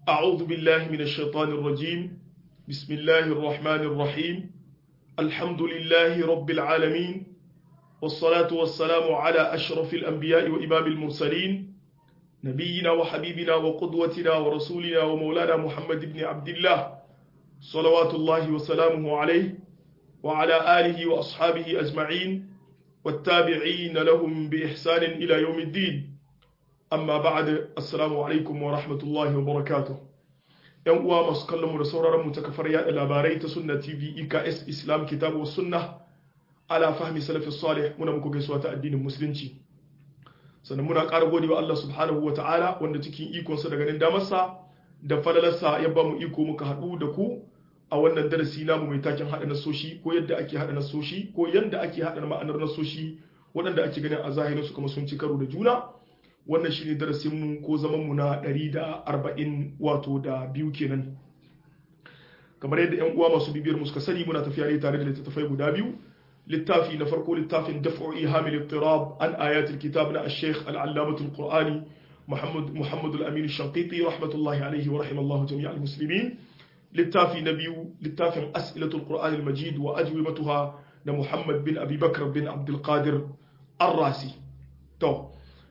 أعوذ بالله من الشيطان الرجيم بسم الله الرحمن الرحيم الحمد لله رب العالمين والصلاة والسلام على أشرف الأنبياء وإمام المرسلين نبينا وحبيبنا وقدوتنا ورسولنا ومولانا محمد بن عبد الله صلوات الله وسلامه عليه وعلى آله وأصحابه أجمعين والتابعين لهم بإحسان إلى يوم الدين amma ba'da assalamu alaikum wa rahmatullahi wa barakatuh yan uwa masu kallon mu da sauraron mu ta kafar yada labarai ta sunna tv iks islam kitabu sunna ala fahmi salafi salih muna muku gaisuwa ta addinin musulunci sannan muna ƙara gode wa Allah subhanahu wa ta'ala wanda cikin ikonsa da ganin damarsa da falalarsa ya ba mu iko muka haɗu da ku a wannan darasi namu mai taken haɗa nasoshi ko yadda ake haɗa nasoshi ko yadda ake haɗa ma'anar nasoshi waɗanda ake ganin a zahirin su kuma sun ci karo da juna wannan shine darasinmu ko zamanmu na 140 wato da biyu kenan kamar yadda yan uwa masu bibiyar suka sani muna tafiya ne tare da littattafai guda biyu littafi na farko littafin daf'u ihamil ittirab an ayatul kitab na ash-shaykh al-allamah al-qur'ani muhammad muhammad al-amin ash-shanqiti rahmatullahi alayhi wa rahimallahu jami' al-muslimin littafi na biyu littafin as'ilatul qur'an al-majid wa ajwibatuha da muhammad bin abi bakr bin abdul qadir ar-rasi to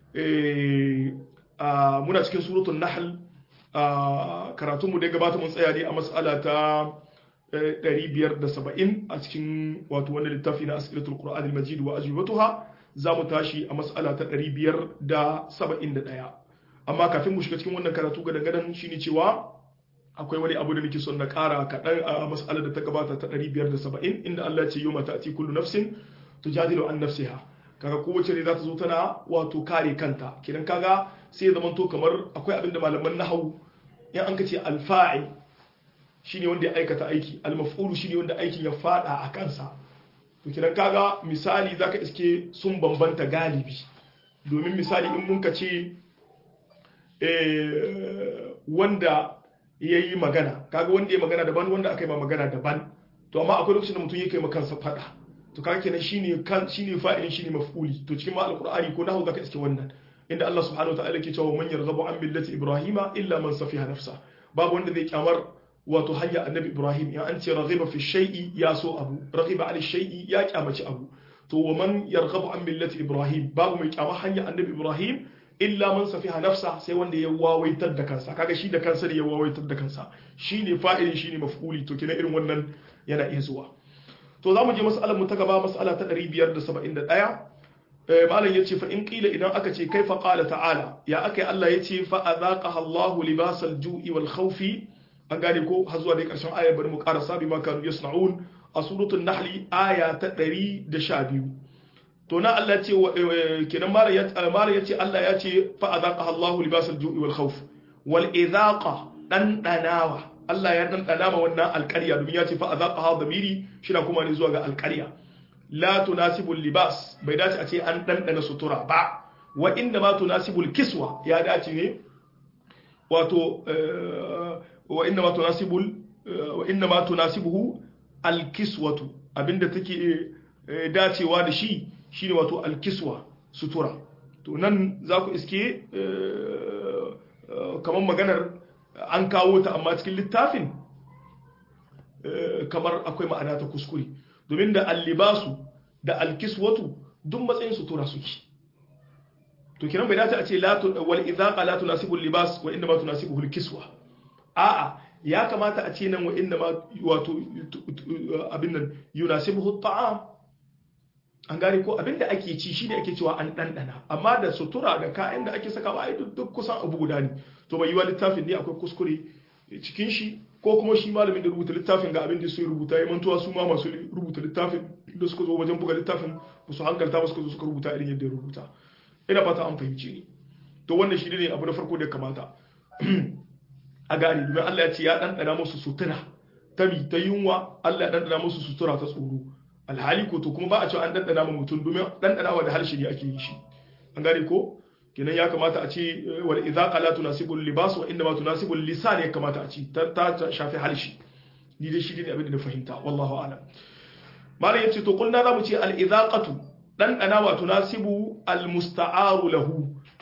muna cikin suratun nahl karatunmu da gabata mun tsaya ne a matsala ta 570 a cikin wato wannan littafi na asilatul qur'an al-majid wa ajwibatuha za mu tashi a matsala ta 571 amma kafin mu shiga cikin wannan karatu ga dangadan shine cewa akwai wani abu da nake son na kara kaɗan a matsalar da ta gabata ta 570 inda Allah ya ce yau mata ati kullu nafsin tujadilu an nafsiha kaga kowace ne za ta zo tana wato kare kanta kidan kaga sai zaman to kamar akwai abin da malaman nahawu in an kace alfa'il shine wanda ya aikata aiki almaf'ulu shine wanda aikin ya fada a kansa to kidan kaga misali zaka iske sun bambanta galibi domin misali in mun kace eh wanda yayi magana kaga wanda ya magana daban wanda aka yi ma magana daban to amma akwai lokacin da mutum yake ma kansa fada to kaga kenan shine kan shine fa'ilin shine maf'uli to cikin ma alqur'ani ko nahu zaka iske wannan inda Allah subhanahu wa ta'ala ke cewa man yarghabu an millati ibrahima illa man safiha nafsa babu wanda zai kyamar wato hanya annabi ibrahim ya an ce raghiba fi shay'i ya so abu raghiba an shay'i ya kyamaci abu to wa man yarghabu an millati ibrahim babu mai kyamar hanya annabi ibrahim illa man safiha nafsa sai wanda ya wawaitar da kansa kaga shi da kansa ne ya wawaitar da kansa shine fa'ilin shine maf'uli to kenan irin wannan yana iya zuwa to za mu je mas'alar mu ta gaba mas'ala ta 571 malam yace fa in qila idan aka ce kaifa qala ta'ala ya akai Allah yace fa azaqaha Allahu libasal ju'i wal khawfi an gane ko har zuwa dai karshen aya bari mu karasa bi ma kanu yasna'un a suratul nahl aya ta 112 to na Allah ce kenan malam yace Allah yace fa azaqaha Allahu libasal ju'i wal khawf wal izaqa dan danawa Allah ya ɗanɗana ma wannan alƙarya domin ya ce fa azaqa ha damiri shina kuma ne zuwa ga alƙarya la tunasibu libas bai dace a ce an ɗanɗana sutura ba wa inda ma tunasibu kiswa ya dace ne wato wa inda ma tunasibu wa inda ma tunasibuhu alkiswatu abinda take dacewa da shi shine wato alkiswa sutura to nan za ku iske kamar maganar an kawo ta amma cikin littafin kamar akwai ma'ana ta kuskure domin da allibasu da alkiswatu duk matsayin sutura suke to kiran bai dace a ce wal idhaqa la tunasibu libas wa inma tunasibu alkiswa a'a ya kamata a ce nan wa inna ma wato abin nan yunasibu at'am an gane ko abin da ake ci shine ake cewa an dandana amma da sutura da kayan da ake sakawa ai duk kusan abu guda ne to bai yi wa littafin ne akwai kuskure cikin shi ko kuma shi malamin da rubuta littafin ga abin da su rubuta ya mantuwa su ma masu rubuta littafin da suka zo wajen buga littafin ba su hankalta ba suka zo suka rubuta irin yadda ya rubuta ina fata an fahimci ni to wannan shi ne abu na farko da ya kamata a gane domin Allah ya ce ya ɗanɗana musu sutura ta mi ta yunwa Allah ya ɗanɗana musu sutura ta tsoro alhali ko to kuma ba a cewa an ɗanɗana ma mutum domin ɗanɗanawa da harshe ne ake yi shi an gane ko kenan ya kamata a ce wal idza la tunasibu libas wa inma tunasibu lisan ya kamata a ce ta shafi harshe ni dai shi ne abin da na fahimta wallahu a'lam malam yace to kulna zamu ce al idaqatu dan dana wa tunasibu al musta'aru lahu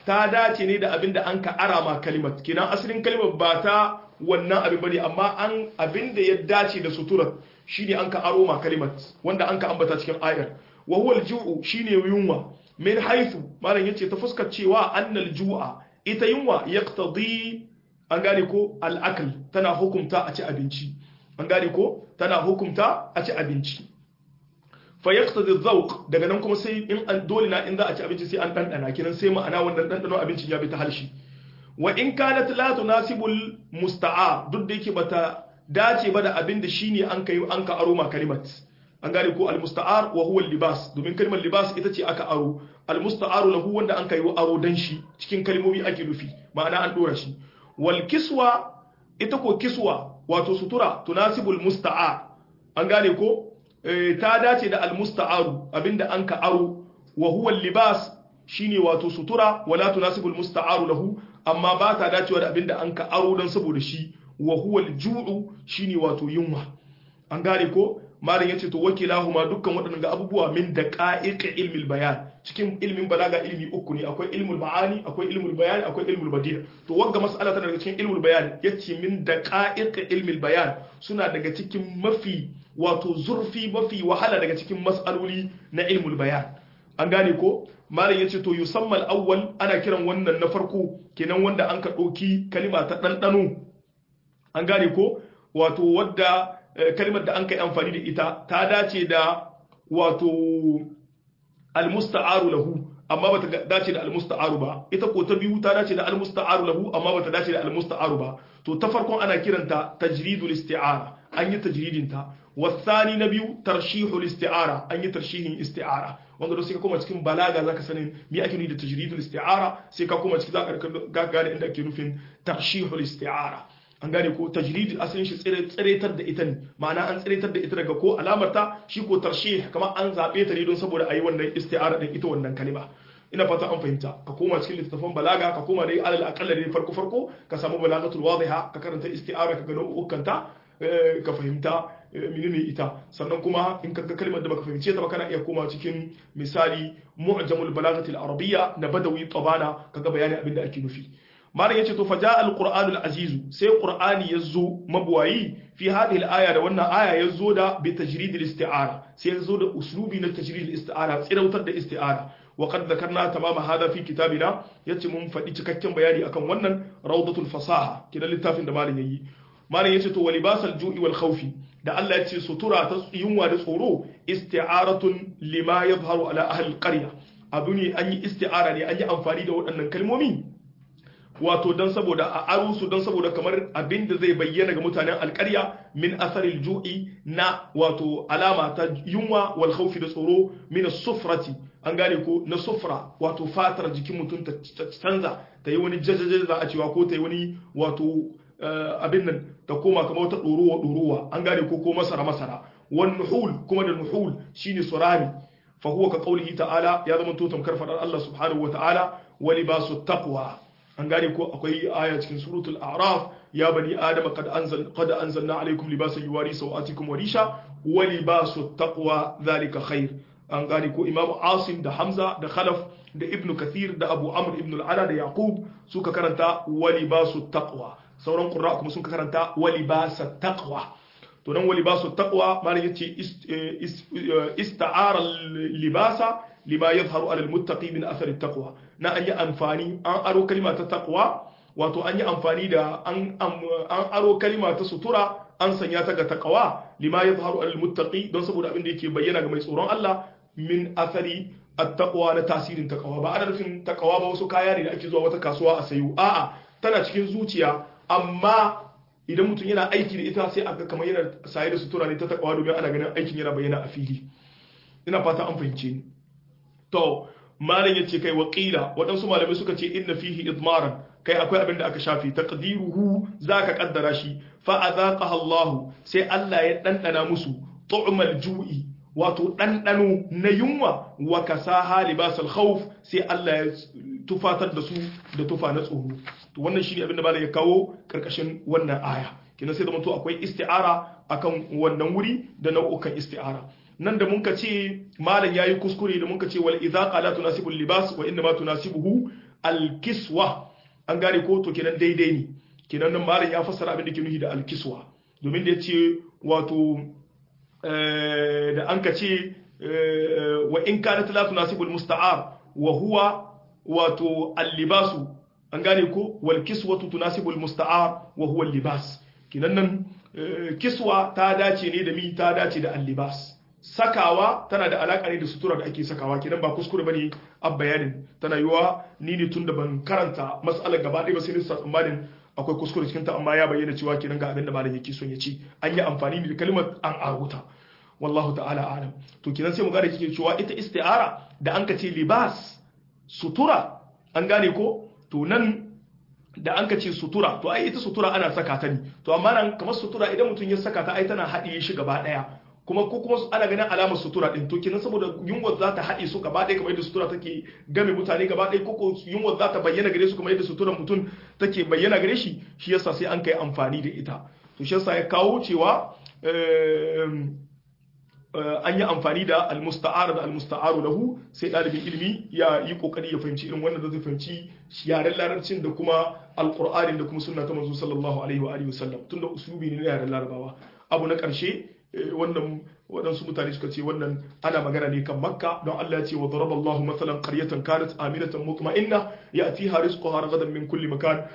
ta dace ne da abin da an ka arama kalimat kenan asalin kalimar ba ta wannan abin bane amma an abin da ya dace da suturar shine an ka aro ma kalimat wanda an ka ambata cikin ayar wa huwa al-ju'u shine yunwa min haythu malam yace ta fuskar cewa annal ju'a ita yunwa yaqtadi an gane ko al-akl tana hukumta a ci abinci an gane ko tana hukumta a ci abinci fa yaqtadi adh daga nan kuma sai in an dole na in za a ci abinci sai an dandana kiran sai ma'ana wannan dandano abincin ya bi ta halshi wa in kanat la tunasibul musta'a duk da yake bata dace ba da abin da shine an kai an ka aro ma kalimat an gane ko al musta'ar wa huwa al libas domin kalmar libas ita ce aka aro al musta'aru lahu wanda an kai aro dan shi cikin kalmomi ake nufi ma'ana an dora shi wal kiswa ita ko kiswa wato sutura tunasibul musta'a an gane ko ta dace da al musta'aru abinda an ka aro wa huwa al libas shine wato sutura wala tunasibul musta'aru lahu amma ba ta dacewa da abinda an ka aro don saboda shi wa huwa al-ju'u shine wato yunwa an gane ko malam yace to wakilahuma dukkan waɗannan ga abubuwa min daqa'iq ilmi bayan cikin ilmin balaga ilmi uku ne akwai ilmul ma'ani akwai ilmul bayan akwai ilmul badi' to wanga mas'ala tana daga cikin ilmul bayan yace min daqa'iq ilmi bayan suna daga cikin mafi wato zurfi mafi wahala daga cikin mas'aloli na ilmul bayan an gane ko malam yace to yusammal awwal ana kiran wannan na farko kenan wanda an ka ɗauki kalima ta ɗanɗano an gane ko wato wadda kalimar da an kai amfani da ita ta dace da wato almusta'aru lahu amma bata dace da almusta'aru ba ita ko ta biyu ta dace da almusta'aru lahu amma bata dace da almusta'aru ba to ta farkon ana kiranta tajridul isti'ara an yi tajridin ta wasani na biyu tarshihul isti'ara an yi tarshihin isti'ara wanda sai ka koma cikin balaga zaka sanin me ake nufi da tajridul isti'ara sai ka koma cikin zaka gane inda ake nufin tarshihul isti'ara an gane ko tajrid asalin shi tsiretar da ita ne ma'ana an tsiretar da ita daga ko alamarta shi ko tarshih kamar an zabe ta ne don saboda ayi wannan isti'ara din ita wannan kalima ina fata an fahimta ka koma cikin littattafan balaga ka koma dai alal aqalla dai farko farko ka samu balagatul wadiha ka karanta isti'ara ka ga nau'ukanta ka fahimta menene ita sannan kuma in ka ga kalmar da baka fahimce ta ba kana iya koma cikin misali mu'jamul balagatil arabiyya na badawi tabana kaga bayanin abin da ake nufi malam yace to faja alqur'anul azizu sai qur'ani yazo mabwayi fi hadhihi alaya da wannan aya yazo da bi tajridil isti'ara sai yazo da uslubi na tajridil isti'ara tsirautar da isti'ara wa qad dhakarna tamama hada fi kitabina yace mun faɗi cikakken bayani akan wannan rawdatul fasaha kidan littafin da malam yayi malam yace to walibasal ju'i wal khawfi da Allah yace sutura ta yunwa da tsoro isti'aratun lima yadhharu ala ahli alqarya abu ne an yi isti'ara ne an yi amfani da waɗannan kalmomi wato don saboda a aro su don saboda kamar abin da zai bayyana ga mutanen alkarya min asaril ju'i na wato alama ta yunwa wal khawfi da tsoro min sufrati an gane ko na sufra wato fatar jikin mutum ta canza ta yi wani jajajaja za a cewa ko ta yi wani wato abin nan ta koma kamar wata ɗorowa ɗorowa an gane ko ko masara masara wan nuhul kuma da nuhul shine surami fa huwa ka qaulihi ta'ala ya zama to tamkar fadar Allah subhanahu wa ta'ala wa libasu taqwa an gane ko akwai aya cikin suratul a'raf ya bani adama qad anzal qad anzalna alaykum libasan yuwari sawatikum wa risha wa libasu taqwa dhalika khair an gane ko imam asim da hamza da khalaf da ibn kathir da abu amr ibn al-ala da yaqub suka karanta wa libasu taqwa sauran qurra kuma suka karanta wa libasa taqwa to nan wa libasu taqwa malam yace ista'ara libasa lima yadhharu ala almuttaqi min athar at-taqwa na an yi amfani an aro kalima ta taqwa wato an yi amfani da an an aro kalima ta sutura an sanya ta ga taqwa lima yadhharu ala almuttaqi don saboda abin da yake bayyana ga mai tsoron Allah min athari at-taqwa na tasirin taqwa ba ana nufin taqwa ba wasu kaya ne da ake zuwa wata kasuwa a sayo a'a tana cikin zuciya amma idan mutum yana aiki da ita sai aka kamar yana saye da sutura ne ta taqwa domin ana ganin aikin yana bayyana a fili ina fata an fahimce ni to malam yace kai waqila waɗansu malamai suka ce inna fihi idmaran kai akwai abin da aka shafi taqdiruhu zaka kaddara shi fa azaqaha Allah sai Allah ya dandana musu tu'mal ju'i wato dandano na yunwa wa kasaha libasal khawf sai Allah ya tufatar da su da tufa na tsoro to wannan shine abin da malam ya kawo karkashin wannan aya kina sai da mutu akwai isti'ara akan wannan wuri da nau'ukan isti'ara nan da muka ce malam yayi kuskure da muka ce wal idza qala tunasibu libas wa inma tunasibuhu al-kiswa an gane ko to kenan daidai ne kenan nan malam ya fassara abin da ke nuhi da al-kiswa domin da yace wato da an ka ce wa in kanat la tunasibul musta'ar wa huwa wato al-libasu an gane ko wal kiswatu tunasibul musta'ar wa huwa al-libas kenan nan kiswa ta dace ne da mi ta dace da al-libas sakawa tana da alaka ne da sutura da ake sakawa kenan ba kuskure bane a bayanin tana yiwa ni ne tun da ban karanta mas'alar gaba ɗaya ba sai nisa tsammanin akwai kuskure cikin ta amma ya bayyana cewa kenan ga abin da malam yake son ya ce an yi amfani da kalmar an aruta wallahu ta'ala alam to kenan sai mu gane kike cewa ita isti'ara da an ka ce libas sutura an gane ko to nan da an ka ce sutura to ai ita sutura ana saka ta ne to amma nan kamar sutura idan mutum ya saka ta ai tana haɗiye shi gaba ɗaya kuma ko kuma ana ganin alamar sutura din to kenan saboda yunwa za ta haɗe su gaba ɗaya kamar yadda sutura take game mutane gaba ɗaya ko yunwa za ta bayyana gare su kamar yadda suturar mutum take bayyana gare shi shi yasa sai an kai amfani da ita to shi yasa ya kawo cewa an yi amfani da almusta'ar da almusta'aru lahu sai ɗalibin ilimi ya yi kokari ya fahimci irin wannan da zai fahimci yaren larabcin da kuma alqur'anin da kuma sunna ta manzo sallallahu alaihi wa alihi wasallam tunda uslubi ne na yaren larabawa abu na ƙarshe wannan waɗansu mutane suka ce wannan ana magana ne kan makka don Allah ya ce wa daraba Allahu mathalan qaryatan kanat aminatan mutma'inna ya'tiha rizquha ragadan min kulli makan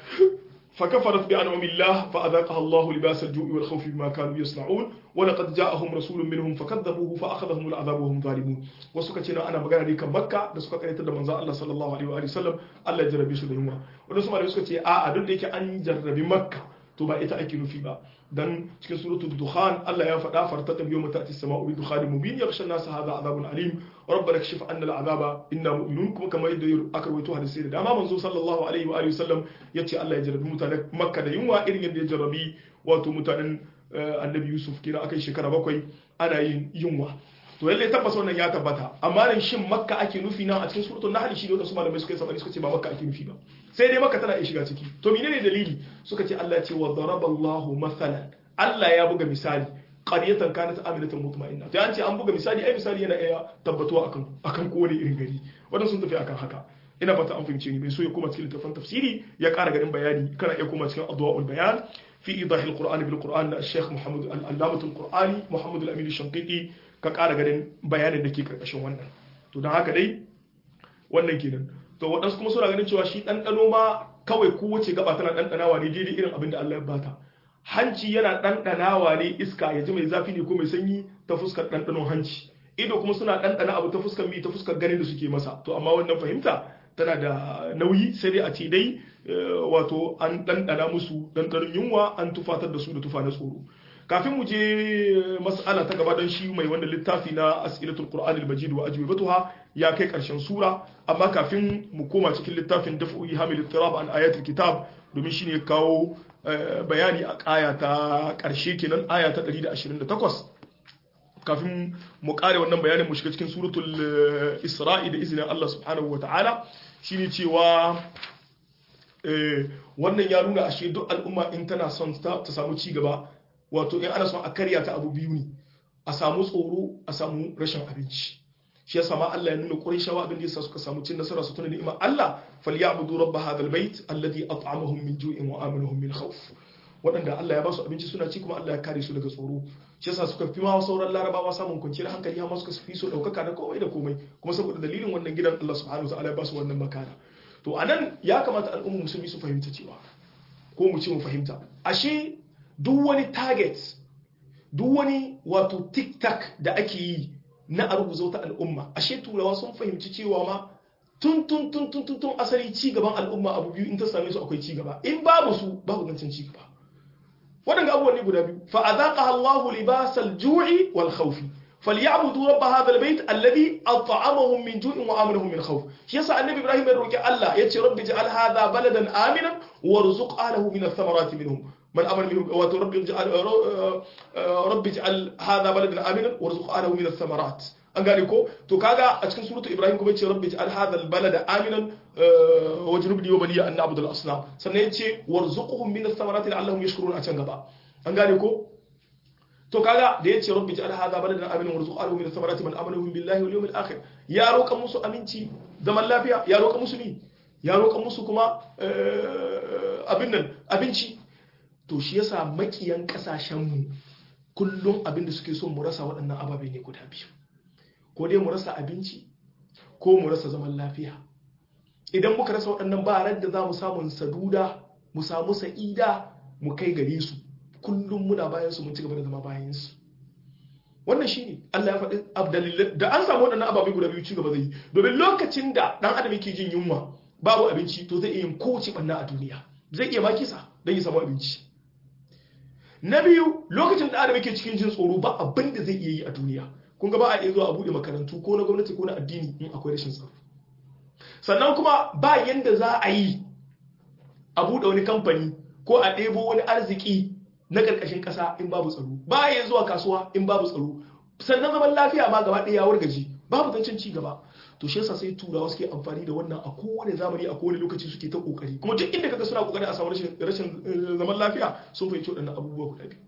فكفرت بأنعم الله فأذاقها الله لباس الجوع والخوف بما كانوا يصنعون ولقد جاءهم رسول منهم فكذبوه فأخذهم العذاب وهم ظالمون وسكا تينا أنا مغانا دي كان مكة da suka karanta da manzo Allah sallallahu alaihi wa sallam Allah ya jarrabe su da yunwa wanda su malami suka ce a'a duk da yake an jarrabi makka to ba ita ake nufi ba dan cikin suratul dukhan Allah ya faɗa fartaqib yawma ta'ti as-sama'u bi dukhanin mubin yakhsha an-nas hadha adhabun alim rabbana kashif anna al-'adaba inna mu'minun kuma kamar yadda aka rawaito hadisi da dama manzo sallallahu alaihi wa alihi wasallam yace Allah ya jarrabi mutanen Makka da yunwa irin yadda ya jarrabi wato mutanen Annabi Yusuf kira akai shekara bakwai ana yin yunwa to lalle tabbas wannan ya tabbata amma nan shin Makka ake nufi nan a cikin suratul Nahl shi da wasu malamai suka yi sabani suka ce ba Makka ake nufi ba sai dai Makka tana iya shiga ciki to menene dalili suka ce Allah ya ce wa daraballahu mathalan Allah ya buga misali qaryatan kanat aminatan mutma'inna to an ce an buga misali ai misali yana iya tabbatuwa akan akan kowane irin gari wannan sun tafi akan haka ina fata an fahimce ni mai so ya koma cikin littafin tafsiri ya ƙara ganin bayani kana iya koma cikin adwa'ul bayan fi idah al-qur'an bil qur'an na Sheikh Muhammad al-Allamah al-Qur'ani Muhammad al-Amin al-Shanqiti ka ƙara ganin bayanin da ke karkashin wannan to don haka dai wannan kenan to waɗansu kuma suna ganin cewa shi ɗanɗano ma kawai kowace gaba tana ɗanɗanawa ne daidai irin abin da Allah ya bata hanci yana ɗanɗanawa ne iska ya ji mai zafi ne ko mai sanyi ta fuskar ɗanɗanon hanci ido kuma suna ɗanɗana abu ta fuskar mi ta fuskar ganin da suke masa to amma wannan fahimta tana da nauyi sai dai a ce dai wato an ɗanɗana musu ɗanɗanon yunwa an tufatar da su da tufa na tsoro kafin mu je mas'ala ta gaba don shi mai wanda littafi na as'ilatul qur'an al-majid wa ajwibatuha ya kai karshen sura amma kafin mu koma cikin littafin daf'u hamil ittirab an ayatul kitab domin shine kawo bayani a aya ta karshe kenan aya ta 128 kafin mu kare wannan bayanin mu shiga cikin suratul isra'i da izinin Allah subhanahu wata'ala shine cewa wannan ya nuna ashe duk al'umma in tana son ta samu ci gaba wato in ana son a karya ta abu biyu ne a samu tsoro a samu rashin abinci shi yasa ma Allah ya nuna Qurayshawa abin da yasa suka samu cin nasara su tuna ni'imar Allah falyabudu rabb hadha albayt alladhi at'amahum min ju'in wa amanahum min khawf waɗanda Allah ya ba su abinci suna ci kuma Allah ya kare su daga tsoro shi yasa suka fi ma sauran larabawa samun kwanciyar hankali amma suka fi so ɗaukaka da komai da komai kuma saboda dalilin wannan gidan Allah subhanahu wa ta'ala ya ba su wannan makana to anan ya kamata al'ummar musulmi su fahimta cewa ko mu ce mu fahimta ashe duk wani target duk wani wato tik-tak da ake yi na a rubuta wata al'umma ashe turawa sun fahimci cewa ma tun tun tun tun tun tun asali ci gaban al'umma abu biyu in ta same su akwai ci gaba in babu su babu zancen ci gaba waɗanda abubuwan ne guda biyu fa azaqaha Allahu libasal ju'i wal khawfi falyabudu rabb hadha albayt alladhi at'amahum min ju'in wa amanahum min khawf shi yasa annabi ibrahim ya roki Allah yace rabbi ij'al hadha baladan aminan warzuq ahlihi min ath-thamarati minhum من أمر منهم ورب اجعل رب اجعل هذا بلدا آمنا وارزق أهله من الثمرات an gane ko to kaga a cikin suratu ibrahim kuma yace rabbi ij'al hadha albalada aminan wajnubni wa baniya an na'budu al-asnam sannan yace warzuqhum min ath-thamarati la'allahum yashkurun a can gaba an gane ko to kaga da yace rabbi ij'al hadha baladan aminan warzuq ahlihi min ath-thamarati man amana billahi wal yawmil akhir ya roƙa musu aminci zaman lafiya ya roƙa musu ni ya roƙa musu kuma abin nan abinci to shi yasa makiyan ƙasashenmu kullum abin da suke so mu rasa waɗannan ababe ne guda biyu ko dai mu rasa abinci ko mu rasa zaman lafiya idan muka rasa waɗannan ba da za mu samu saduda mu samu sa'ida mu kai gare su kullum muna bayan su mun ci gaba da zama bayan su wannan shine Allah ya faɗi abdalillah da an samu waɗannan ababe guda biyu ci gaba zai yi domin lokacin da dan adam yake jin yunwa babu abinci to zai iya yin kowace ɓanna a duniya zai iya makisa don ya samu abinci na biyu lokacin da adam yake cikin jin tsoro ba abin da zai iya yi a duniya kun ga ba a iya zuwa a buɗe makarantu ko na gwamnati ko na addini in akwai rashin tsaro sannan kuma ba yanda za a yi a buɗe wani kamfani ko a ɗebo wani arziki na ƙarƙashin ƙasa in babu tsaro ba ya zuwa kasuwa in babu tsaro sannan zaman lafiya ma gaba ɗaya ya wargaji babu zancen ci gaba to shi yasa sai turawa suke amfani da wannan a kowane zamani a kowane lokaci suke ta kokari kuma duk inda kaga suna kokari a samu rashin zaman lafiya sun fahimci waɗannan abubuwa guda biyu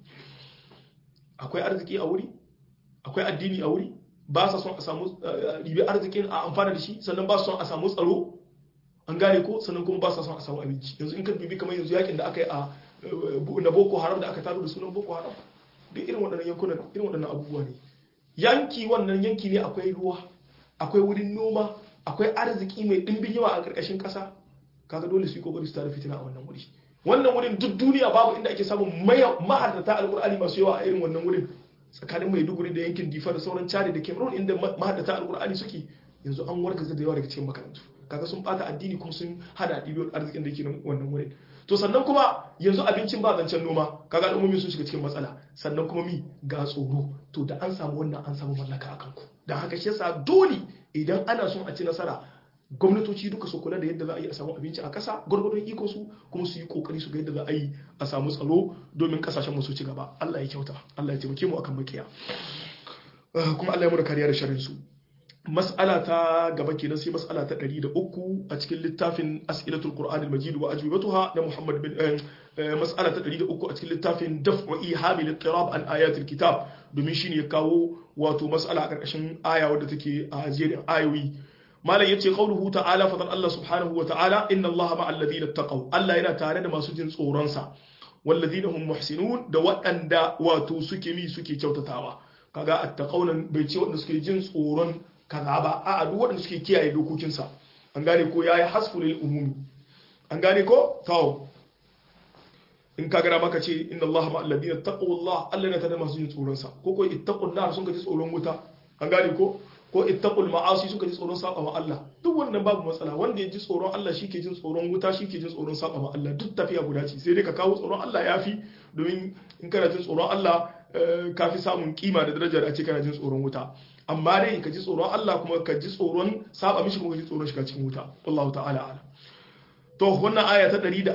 akwai arziki a wuri akwai addini a wuri ba sa son a samu ribi arzikin a amfana da shi sannan ba su son a samu tsaro an gane ko sannan kuma ba sa son a samu abinci yanzu in ka dubi kamar yanzu yakin da aka yi a na boko haram da aka taro da sunan boko haram duk irin waɗannan yankunan irin waɗannan abubuwa ne yanki wannan yanki ne akwai ruwa akwai wurin noma akwai arziki mai ɗimbin yawa a ƙarƙashin ƙasa kaga dole su yi kokari su tare fitina a wannan wuri wannan wurin duk duniya babu inda ake samun mahaddata alƙur'ani masu yawa a irin wannan wurin tsakanin maiduguri da yankin difa da sauran chari da cameroon inda mahaddata alƙur'ani suke yanzu an wargaza da yawa daga cikin makarantu kaga sun bata addini kuma sun hada ɗibiyar arzikin da ke wannan wurin to sannan kuma yanzu abincin ba zancen noma kaga al'ummomi sun shiga cikin matsala sannan kuma mi ga tsoro to da an samu wannan an samu mallaka a kanku da haka shi yasa dole idan ana son a ci nasara gwamnatoci duka su kula da yadda za a yi a samu abinci a ƙasa gwargwadon iko su kuma su yi kokari su ga yadda za a yi a samu tsaro domin kasashen mu su ci gaba Allah ya kyauta Allah ya taimake mu akan makiya kuma Allah ya muna kariya da sharrin su mas'ala ta gaba kenan sai mas'ala ta 103 a cikin littafin as'ilatul qur'anil majid wa ajwibatuha na Muhammad bin mas'ala ta 103 a cikin littafin daf'u ihamil ittirab an ayatil kitab domin shine ya kawo wato mas'ala a karkashin aya wadda take a jerin ayoyi malam yace qauluhu ta'ala fadan Allah subhanahu wa ta'ala inna Allah ma'al ladina taqaw Allah yana tare da masu jin tsoron sa walladhina hum muhsinun da waɗanda wato suke mi suke kyautatawa kaga attaqawnan bai ce waɗanda suke jin tsoron kaza ba a duk waɗanda suke kiyaye dokokinsa an gane ko yayi hasfu lil umumi an gane ko to in ka gara maka ce inna allaha ma alladhina taqullah Allah ne ta da masu jin tsoron sa ko ko ittaqun nar sun ka ji tsoron wuta an gane ko ko ittaqul ma'asi suka ji tsoron saba ma Allah duk wannan babu matsala wanda ya ji tsoron Allah shi ke jin tsoron wuta shi ke jin tsoron saba ma Allah duk tafiya guda ce sai dai ka kawo tsoron Allah yafi domin in kana jin tsoron Allah ka fi samun kima da darajar a ce kana jin tsoron wuta amma dai ka ji tsoron Allah kuma ka ji tsoron saba mishi kuma ka ji tsoron shiga cikin wuta Allah ta'ala ala to wannan aya ta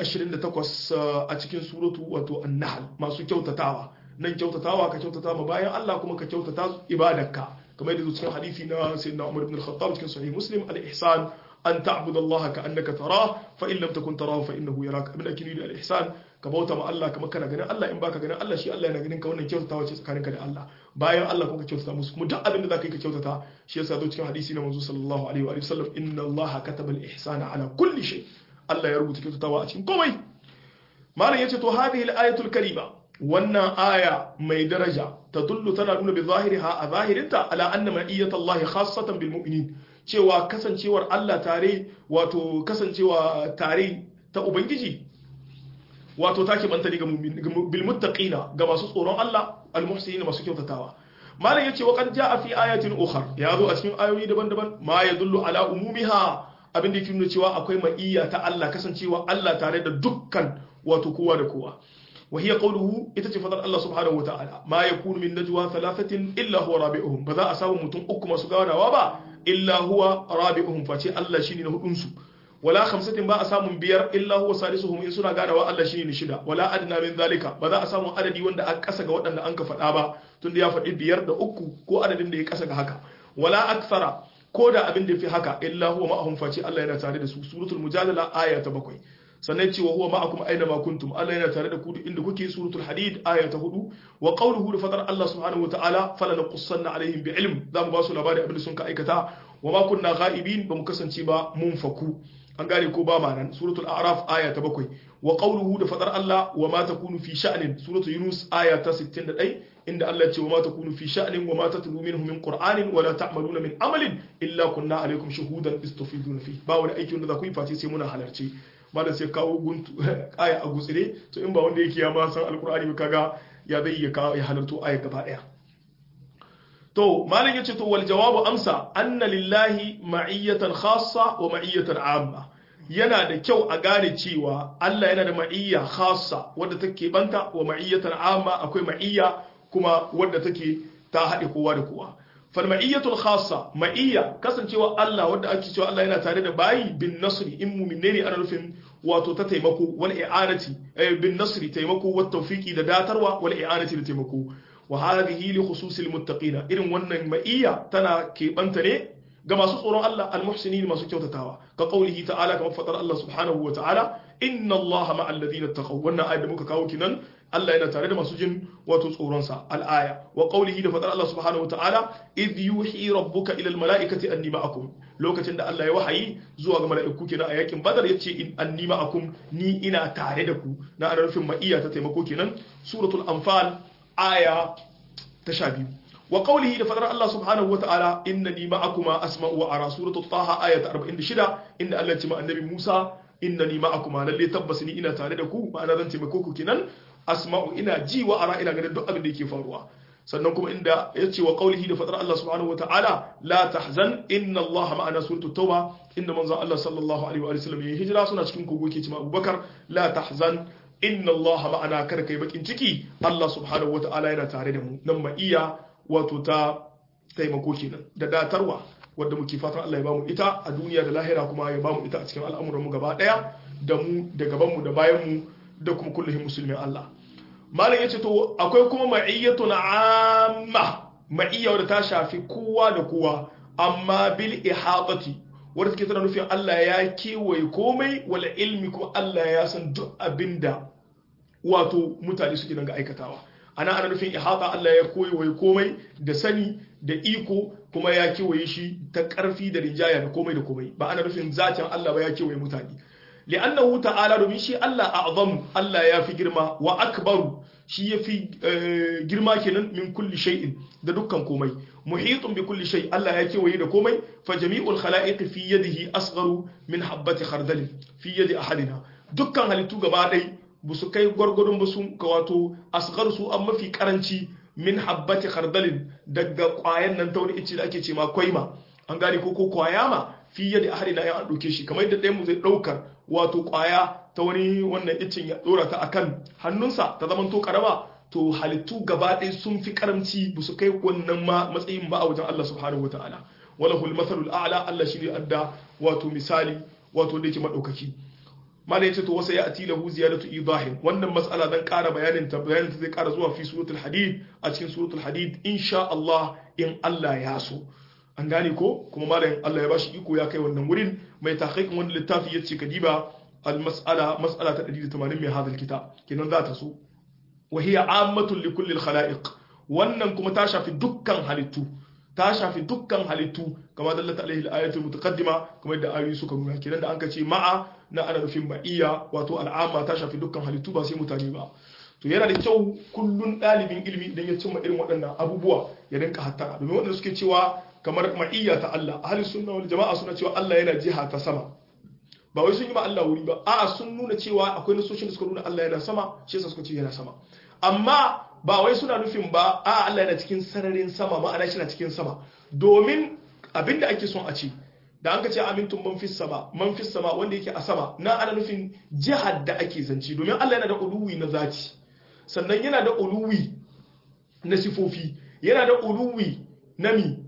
128 a cikin suratu wato an-nahl masu kyautatawa nan kyautatawa ka kyautata ma bayan Allah kuma ka kyautata ibadarka kamar yadda cikin hadisi na sayyidina Umar ibn al-Khattab cikin sahih Muslim al-ihsan an ta'budu Allah ka annaka tarah fa in lam takun tarahu fa innahu yaraka abin da ake nufi al-ihsan ka bauta ma Allah kamar kana ganin Allah in baka ganin Allah shi Allah yana ganin ka wannan kyautatawa ce tsakaninka da Allah bayan Allah kuma ka kyautata musu kuma duk abin da zaka yi ka kyautata shi yasa zo cikin hadisi na manzo sallallahu alaihi wa sallam inna Allah kataba al-ihsana ala kulli shay Allah ya rubuta kyautatawa a cikin komai malam yace to hadhihi al-ayatul karima wannan aya mai daraja ta dullu tana nuna bi zahiriha a zahirinta ala anna ma'iyyatallahi khassatan bil mu'minin cewa kasancewar Allah tare wato kasancewa tare ta ubangiji wato take banta ne ga bil muttaqina ga masu tsoron Allah al muhsinin masu kyautatawa malam yace wa qad jaa fi ayatin ukhra ya zo a cikin ayoyi daban-daban ma yadullu ala umumiha abin da yake nuna cewa akwai ma'iyya ta Allah kasancewa Allah tare da dukkan wato kowa da kowa وهي قوله itace الله سبحانه وتعالى ما يكون من نجوى ثلاثة إلا هو رابعهم بذا أساو متون أكما سقانا وابا إلا هو رابعهم فاتي الله شيني نهو أنسو ولا خمسة با أسام بير إلا هو سادسهم إن سنا غانا والله شيني نشدا ولا أدنى من ذلك بذا أسام عددي وند أكسا وند أنك فتابا تندي يفت بير دا أكو كو عدد دي كسا هكا ولا أكثر كودا أبن دي في هكا إلا هو معهم فاتي الله ينتاري سورة المجادلة آية بكوي sannan cewa huwa ma'akum aina ma kuntum Allah yana tare da ku inda kuke suratul hadid aya ta hudu wa qawluhu da fadar Allah subhanahu wa ta'ala fala naqussanna alaihim bi ilm zamu ba su labari abin da sun ka aikata wa ma kunna ghaibin ba mu kasance ba mun faku an gane ko ba ma nan suratul a'raf aya ta bakwai wa qawluhu da fadar Allah wa ma takunu fi sha'nin suratul yunus aya ta 61 inda Allah ya ce wa ma takunu fi sha'nin wa ma tatlu minhu min qur'anin wa la ta'maluna min amalin illa kunna alaykum shuhudan istufiduna fi ba wani aiki wanda za ku yi face sai muna halarci malam sai kawo guntu aya a gutsire to in ba wanda yake ya ma san alqur'ani kaga ya zai iya kawo ya halarto aya gaba daya to malam yace to wal jawabu amsa anna lillahi ma'iyatan khassa wa ma'iyatan amma yana da kyau a gane cewa Allah yana da ma'iyya khassa wadda take banta wa ma'iyyatan amma akwai ma'iyya kuma wadda take ta haɗe kowa da kowa fal ma'iyyatul khassa ma'iyya kasancewa Allah wadda ake cewa Allah yana tare da bayi bin nasri in mu'minne ne ana nufin wato ta taimako wal i'anati bin nasri taimako wat tawfiqi da datarwa wal i'anati da taimako wa hadhihi li khususil muttaqina irin wannan ma'iyya tana keɓanta ne ga masu tsoron Allah al-muhsinin masu kyautatawa ka qaulihi ta'ala kamar fadar Allah subhanahu wa ta'ala inna Allah ma'al ladina taqaw wannan ayat da muka kawo kinan Allah yana tare da masu jin wato tsoron sa al-aya wa qaulihi da fadar Allah subhanahu wa ta'ala idh yuhi rabbuka ila al-mala'ikati anni ma'akum lokacin da Allah ya wahayi zuwa ga mala'iku kenan a yakin badar yace in anni ma'akum ni ina tare da ku na ana nufin ma'iya ta taimako kenan suratul anfal aya ta sha biyu wa qawlihi da fadar Allah subhanahu wa ta'ala innani ma'akuma asma'u wa ara suratul taha aya ta 46 inda Allah ya ce ma annabi Musa innani ma'akuma lalle tabbas ni ina tare da ku ma'ana zan taimako ku kenan asma'u ina ji wa ara ina ganin duk abin da yake faruwa sannan kuma inda ya ce wa qawlihi da fadar Allah subhanahu wa ta'ala la tahzan inna Allah ma'ana suratul tauba inda manzon Allah sallallahu alaihi wa sallam ya hijira suna cikin kogo ke cewa Abubakar la tahzan inna Allah ma'ana kar kai bakin ciki Allah subhanahu wa ta'ala yana tare da mu nan ma iya wato ta taimako kenan da datarwa wadda muke fatan Allah ya bamu ita a duniya da lahira kuma ya bamu ita a cikin al'amuran mu gaba daya da mu da gaban mu da bayan mu da kuma kullum musulmin Allah malam yace to akwai kuma ma'iyyatun amma ma'iyya wadda ta shafi kowa da kowa amma bil ihatati wadda take tana nufin Allah ya kewaye komai wala ilmi kuma Allah ya san duk abinda wato mutane suke nan ga aikatawa ana ana nufin ihata Allah ya koyi komai da sani da iko kuma ya kewaye shi ta ƙarfi da rinjaya da komai da komai ba ana nufin zatin Allah ba ya kewaye mutane li'annahu ta'ala domin shi Allah a'zam Allah ya fi girma wa akbaru shi ya fi girma kenan min kulli shay'in da dukkan komai muhitun bi kulli shay Allah ya kewaye da komai fa jami'ul khalaiq fi yadihi asgharu min habati khardal fi yadi ahadina dukkan halittu gaba ɗaya ba su kai gwargwadon ba sun ka wato asgar su an mafi karanci min habbati khardalin daga kwayan nan ta wani ice da ake ce ma kwaima an gane ko ko kwaya ma fi yadda ahadi na ya dauke shi kamar yadda ɗayan mu zai daukar wato kwaya ta wani wannan icin ya dora ta akan hannunsa ta zaman to karama to halittu gaba ɗaya sun fi karamci ba su kai wannan ma matsayin ba a wajen Allah subhanahu wataala walahul mathalul a'la Allah shi ne adda wato misali wato da yake madaukaki malai ce to wasa ya ati lahu ziyadatu idahin wannan mas'ala zan ƙara bayanin ta bayanin ta zai ƙara zuwa fi suratul hadid a cikin suratul hadid insha Allah in Allah ya so an gane ko kuma malamin Allah ya bashi iko ya kai wannan wurin mai tahqiqin wannan littafi yace kadiba al mas'ala mas'ala ta 180 mai hadal kitab kenan za ta so wa hiya ammatun li kulli al khalaiq wannan kuma ta shafi dukkan halittu ta shafi dukkan halittu kama dallata alaihi al-ayatul mutaqaddima kuma yadda ayoyi suka nuna kenan da anka ce ma'a na ana nufin ma'iyya wato al'amma ta shafi dukkan halittu ba sai mutane ba to yana da kyau kullun dalibin ilimi idan ya cimma irin waɗannan abubuwa ya rinka hattara domin waɗanda suke cewa kamar ma'iyya ta Allah ahli sunna wal jama'a suna cewa Allah yana jiha ta sama ba wai sun yi ma Allah wuri ba a'a sun nuna cewa akwai nasoshin da suka nuna Allah yana sama shi yasa suka ce yana sama amma ba wai suna nufin ba a Allah yana cikin sararin sama ma'ana shi na cikin sama domin abinda ake son a ce da an ka ce amintun man fis sama man fis sama wanda yake a sama na ana nufin jihar da ake zance domin Allah yana da uluwi na zati sannan yana da uluwi na sifofi yana da uluwi na mi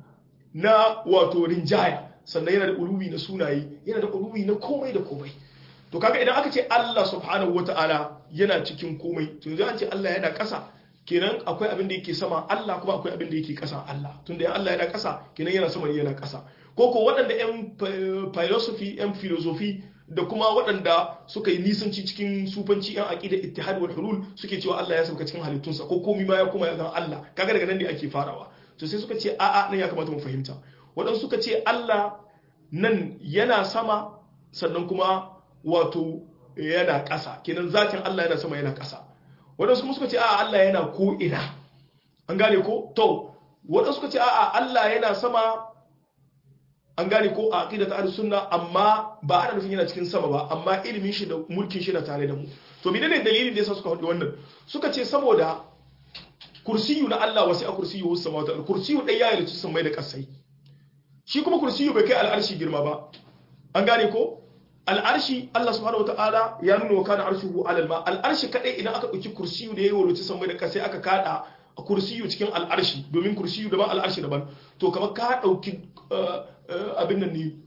na wato rinjaya sannan yana da uluwi na sunaye yana da uluwi na komai da komai to kaga idan aka ce Allah subhanahu wataala yana cikin komai to yanzu an ce Allah yana ƙasa kenan akwai abin da yake sama Allah kuma akwai abin da yake ƙasa Allah tunda yan Allah yana ƙasa kenan yana sama yana ƙasa ko ko waɗanda yan philosophy yan philosophy da kuma waɗanda suka yi nisanci cikin sufanci yan aqida ittihad wal hulul suke cewa Allah ya sauka cikin halittunsa ko komai ma ya kuma ya zama Allah kaga daga nan ne ake farawa to sai suka ce a'a nan ya kamata mu fahimta waɗansu suka ce Allah nan yana sama sannan kuma wato yana ƙasa kenan zatin Allah yana sama yana ƙasa waɗansu kuma suka ce a'a Allah yana ko ina an gane ko to waɗansu suka ce a'a Allah yana sama an gane ko a aqidatu ahlus sunna amma ba ana nufin yana cikin sama ba amma ilimin shi da mulkin shi na tare da mu to menene dalilin da yasa suka faɗi wannan suka ce saboda kursiyu na Allah wasi a kursiyu wasu samawata kursiyu ɗaya ya yi sun mai da ƙasai shi kuma kursiyu bai kai al'arshi girma ba an gane ko al'arshi Allah subhanahu wataala ya nuna wa kana arshuhu alal ma al'arshi kadai idan aka ɗauki kursiyu da ya yi sun mai da ƙasai aka kada a kursiyu cikin al'arshi domin kursiyu daban al'arshi daban to kamar ka ɗauki abin nan ne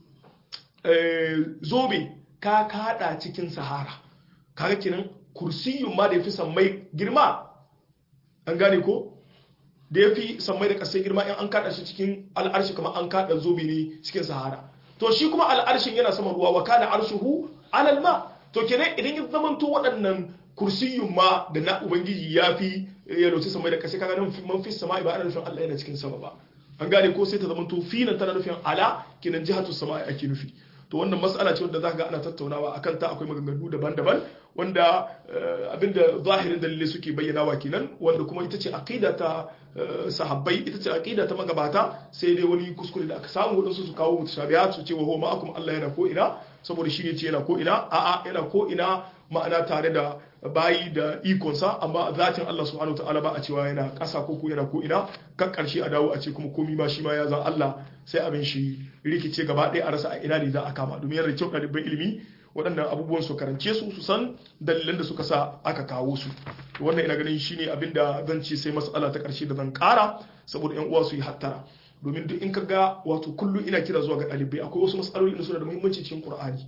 zobe ka kada cikin sahara kaga kenan kursiyun ma da ya fi sammai girma an gane ko da ya fi sammai da kasai girma in an kada shi cikin al'arshi kamar an kada zobe ne cikin sahara to shi kuma al'arshin yana saman ruwa wa kana arshuhu alal ma to kenan idan ya zamanto waɗannan kursiyun ma da na ubangiji ya fi ya loci sammai da kasai kaga nan man fi sama'i ba ana nufin Allah yana cikin sama ba an gane ko sai ta zamanto finan tana nufin ala kenan jihatu sama'i ake nufi to wannan mas'ala ce wanda za ga ana tattaunawa akan ta akwai maganganu daban-daban wanda abinda zahirin dalilai suke bayyanawa kenan wanda kuma ita ce aqida ta sahabbai ita ce aqida ta magabata sai dai wani kuskure da aka samu wadansu su kawo mutashabihat su ce wa huwa ma'akum Allah yana ko ina saboda shi ne ce yana ko ina a'a yana ko ina ma'ana tare da bayi da ikonsa amma zatin Allah subhanahu ta'ala ba a cewa yana ƙasa ko ko yana ko ina kan ƙarshe a dawo a ce kuma komi ma shi ma ya zan Allah sai abin shi rikice gaba ɗaya a rasa a ina ne za a kama domin yana kyau ɗaliban ilimi waɗannan abubuwan su karance su su san dalilan da suka sa aka kawo su wannan ina ganin shine abin da zan ce sai mas'ala ta ƙarshe da zan ƙara saboda ƴan uwa su yi hattara domin duk in ka ga wato kullum ina kira zuwa ga ɗalibai akwai wasu mas'aloli da suna da muhimmanci cikin Qur'ani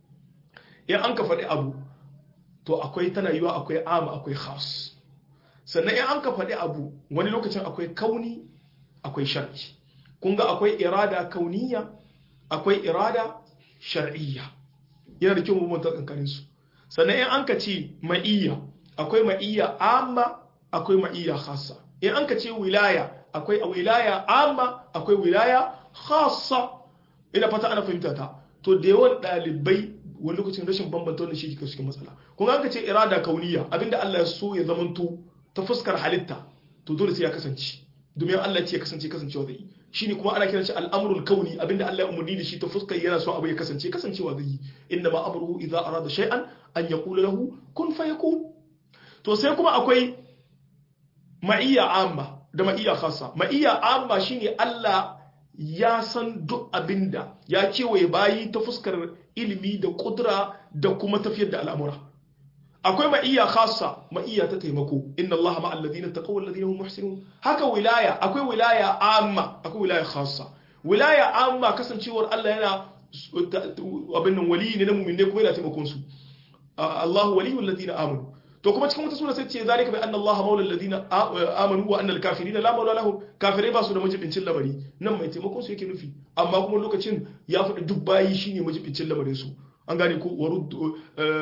in an ka faɗi abu to akwai tana yiwa akwai ama akwai khas sannan in an ka faɗi abu wani lokacin akwai kauni akwai shar'i kun ga akwai irada kauniya akwai irada shar'iyya yana da kyau mu manta kankanin su sannan in an ka ce ma'iyya akwai ma'iyya amma akwai ma'iyya khassa in an ka ce wilaya akwai wilaya amma akwai wilaya khassa ina fata ana fahimta ta to da yawan ɗalibai wani lokacin rashin bambanta wannan shi ke cikin matsala kun ga ce irada kauniya abinda Allah ya so ya zamanto ta fuskar halitta to dole sai ya kasance domin Allah ya ce ya kasance kasancewa zai yi shine kuma ana kiran shi al'amrul kauni abinda Allah ya umurni da shi ta fuskar yana so abu ya kasance kasancewa zai yi inna ma amruhu idza arada shay'an an yaqula lahu kun fayakun to sai kuma akwai ma'iyya amma da ma'iyya khassa ma'iyya amma shine Allah ya san duk abinda ya kewaye bayi ta fuskar ilimi da kudura da kuma tafiyar da al'amura akwai ma'iyya khassa ma'iyya ta taimako inna Allah ma'al ladina taqaw wal ladina hum muhsinun haka wilaya akwai wilaya amma akwai wilaya khassa wilaya amma kasancewar Allah yana abin nan wali ne na mu'minai kuma yana taimakon su Allah waliyul ladina amanu to kuma cikin wata sura sai ce zalika bi anna Allah maula alladhina amanu wa anna al-kafirina la maula lahum kafirai ba su da majibincin lamari nan mai taimakon su yake nufi amma kuma lokacin ya faɗi duk bayi shine majibincin lamarin su an gane ko waruddu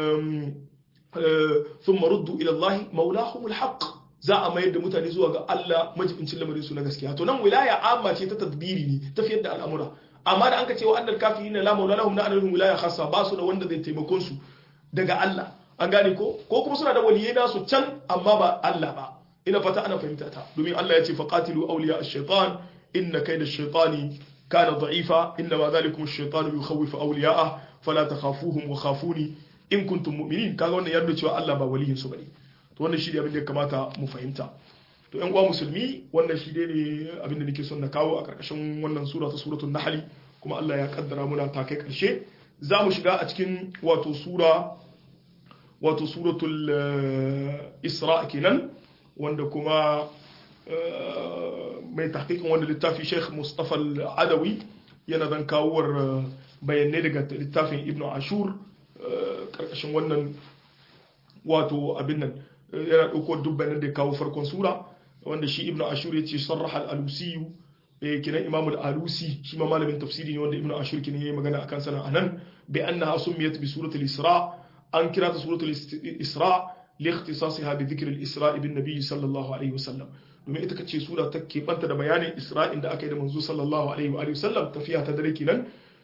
thumma ruddu ila Allah maulahum al-haqq za a mayar da mutane zuwa ga Allah majibincin lamarin su na gaskiya to nan wilaya amma ce ta tadbiri ne tafiyar da al'amura amma da an ka ce wa annal kafirina la maula lahum na annahum wilaya khassa ba su da wanda zai taimakon su daga Allah an gane ko ko kuma suna da waliyai nasu can amma ba Allah ba ina fata ana fahimta ta domin Allah ya ce faqatilu awliya ash-shaytan inna kayda ash-shaytani kana da'ifa inna ma dhalikum ash-shaytanu yukhawwifu awliya'ah fala takhafuhum wa khafuni in kuntum mu'minin kaga wannan yadda cewa Allah ba waliyin su bane to wannan shi ne abin da ya kamata mu fahimta to ƴan uwa musulmi wannan shi ne abin da nake son na kawo a karkashin wannan sura ta suratul nahl kuma Allah ya kaddara muna ta kai karshe za mu shiga a cikin wato sura wato suratul isra kenan wanda kuma mai tahqiqin wanda littafi Sheikh Mustafa Al-Adawi yana zan kawowar bayanai daga littafin Ibn Ashur karkashin wannan wato abin nan yana ɗauko duk bayanan da ya kawo farkon sura wanda shi Ibn Ashur ya ce sarraha al-Alusi kinan Imam al-Alusi shi ma malamin tafsiri ne wanda Ibn Ashur kinan yayi magana akan sana anan bi annaha sumiyat bi suratul Isra an kira ta suratul Isra لاختصاصها بذكر الإسراء بالنبي صلى الله عليه وسلم domin ita kace sura ta keɓanta da bayanin isra'in da aka yi da manzo sallallahu alaihi wa sallam tafiya ta dare kenan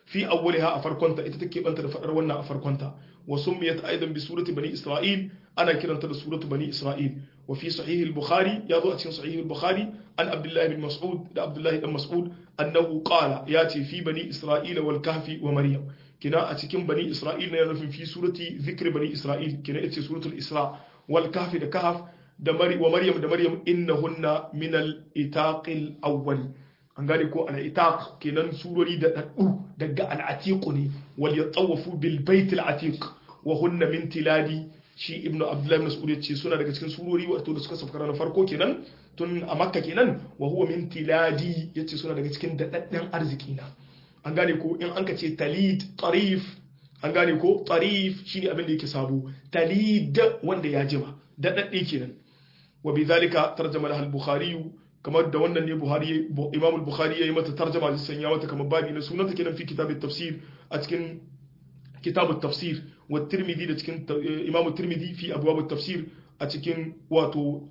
fi awwaliha a farkonta ita take banta da fadar wannan a farkonta wa summiyat aidan bi surati bani isra'il ana kiranta da suratu bani isra'il wa fi sahih al-bukhari ya zo a cikin sahih al-bukhari an abdullah bin mas'ud da abdullah ibn mas'ud annahu qala ya ce fi bani isra'ila wal kahfi wa maryam kina a cikin bani isra'il ne nufin fi surati zikri bani isra'il kina ita suratul isra wal kahfi da kahf da mari wa maryam da maryam innahunna min al-itaqil awwal an gane ko al-itaq kenan surori da daddu daga al-atiq ne wal yatawafu bil bait al-atiq wa hunna min tiladi shi ibnu abdullahi mas'ud yace suna daga cikin surori wato da suka sauka na farko kenan tun a makka kenan wa huwa min tiladi yace suna daga cikin dadadden arziki na an gane ko in an ka ce talid tarif an gane ko tarif shine abin da yake sabo talid wanda ya jima dadadde kenan wa bidhalika tarjama lahu al-bukhari kamar da wannan ne buhari imam al-bukhari yayi mata tarjama da sanya mata kamar babi na sunanta kenan fi kitab at-tafsir a cikin kitab at-tafsir wa tirmidhi da cikin imam tirmidhi fi abwab at-tafsir a cikin wato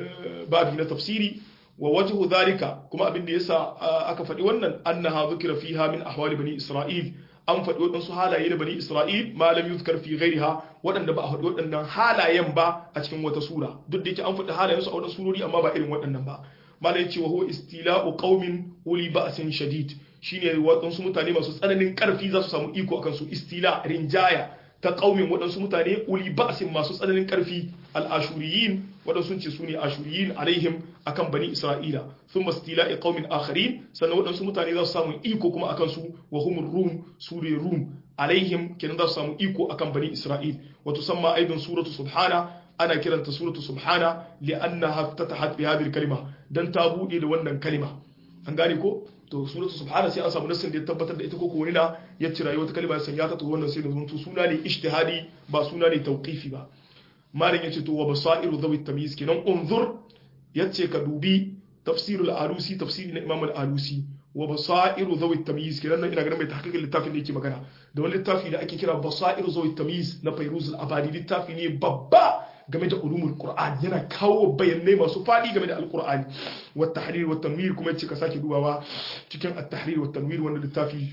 babi na tafsiri wa wajhu dhalika kuma abin da yasa aka faɗi wannan annaha dhukira fiha min ahwali bani isra'il an faɗi waɗansu halaye da bani isra'il ma lam yuzkar fi ghairiha waɗanda ba a faɗi waɗannan halayen ba a cikin wata sura duk da yake an faɗi halayen su a waɗansu surori amma ba irin waɗannan ba malai ce wa huwa istila'u qaumin uli ba'sin shadid shine waɗansu mutane masu tsananin ƙarfi za su samu iko akan su istila rinjaya ta qaumin waɗansu mutane uli ba'sin masu tsananin ƙarfi al-ashuriyin waɗansu ce su ne ashuriyin alaihim akan bani isra'ila sun mastila'i qaumin akharin sannan waɗansu mutane za su samu iko kuma akan su wa humur rum sure rum alaihim kenan za su samu iko akan bani isra'il wa tusamma aidan suratu subhana ana kiranta suratu subhana li'annaha ftatahat bi hadhihi kalima dan ta bude da wannan kalima an gane ko to suratu subhana sai an samu nassin da ya tabbatar da ita ko wani na ya cira wata kalima ya sanya ta to wannan sai da zuntu suna ne ijtihadi ba suna ne tawqifi ba malin yace to wa basairu dhawi tamyiz kenan unzur yace ka dubi tafsirul alusi tafsiri na imam al-alusi wa basairu dhawi tamyiz kenan nan ina ganin mai tahqiqin littafin da yake magana da wani littafi da ake kira basairu dhawi tamyiz na fayruz al-abadi littafi ne babba game da ulumul qur'an yana kawo bayanai masu fadi game da alqur'ani wa tahrir wa tanwir kuma yace ka sake dubawa cikin at-tahrir wa tanwir wannan littafi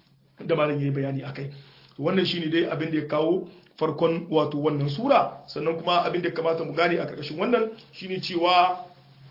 da malam yayi bayani akai wannan shine dai abin da ya kawo farkon wato wannan sura sannan kuma abin da ya kamata mu gane a karkashin wannan shine cewa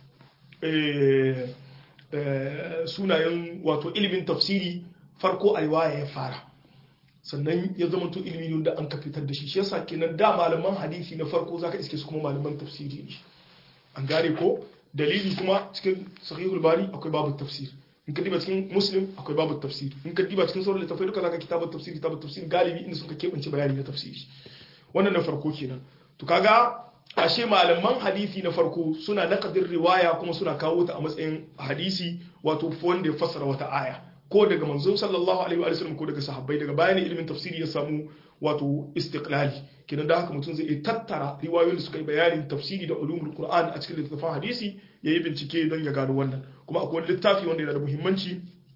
sunayen wato ilimin tafsiri farko alwaya ya fara sannan ya zama to ilimi da an ka fitar da shi shi yasa kenan da malaman hadisi na farko zaka iske su kuma malaman tafsiri ne an gane ko dalili kuma cikin sahihul bari akwai babu tafsir in ka diba cikin muslim akwai babu tafsir in ka diba cikin sauran littafai duka zaka kitabut tafsir kitabut tafsir galibi inda suka kebance bayani na tafsiri wannan na farko kenan to kaga ashe malaman hadisi na farko suna naqdir riwaya kuma suna kawo ta a matsayin hadisi wato wanda ya fassara wata aya ko daga manzo sallallahu alaihi wa sallam ko daga sahabbai daga bayan ilimin tafsiri ya samu wato istiqlali kenan da haka mutum zai iya tattara riwayoyin da suka yi bayanin tafsiri da ulumul qur'an a cikin littafin hadisi yayi bincike don ya gano wannan kuma akwai littafi wanda yana da muhimmanci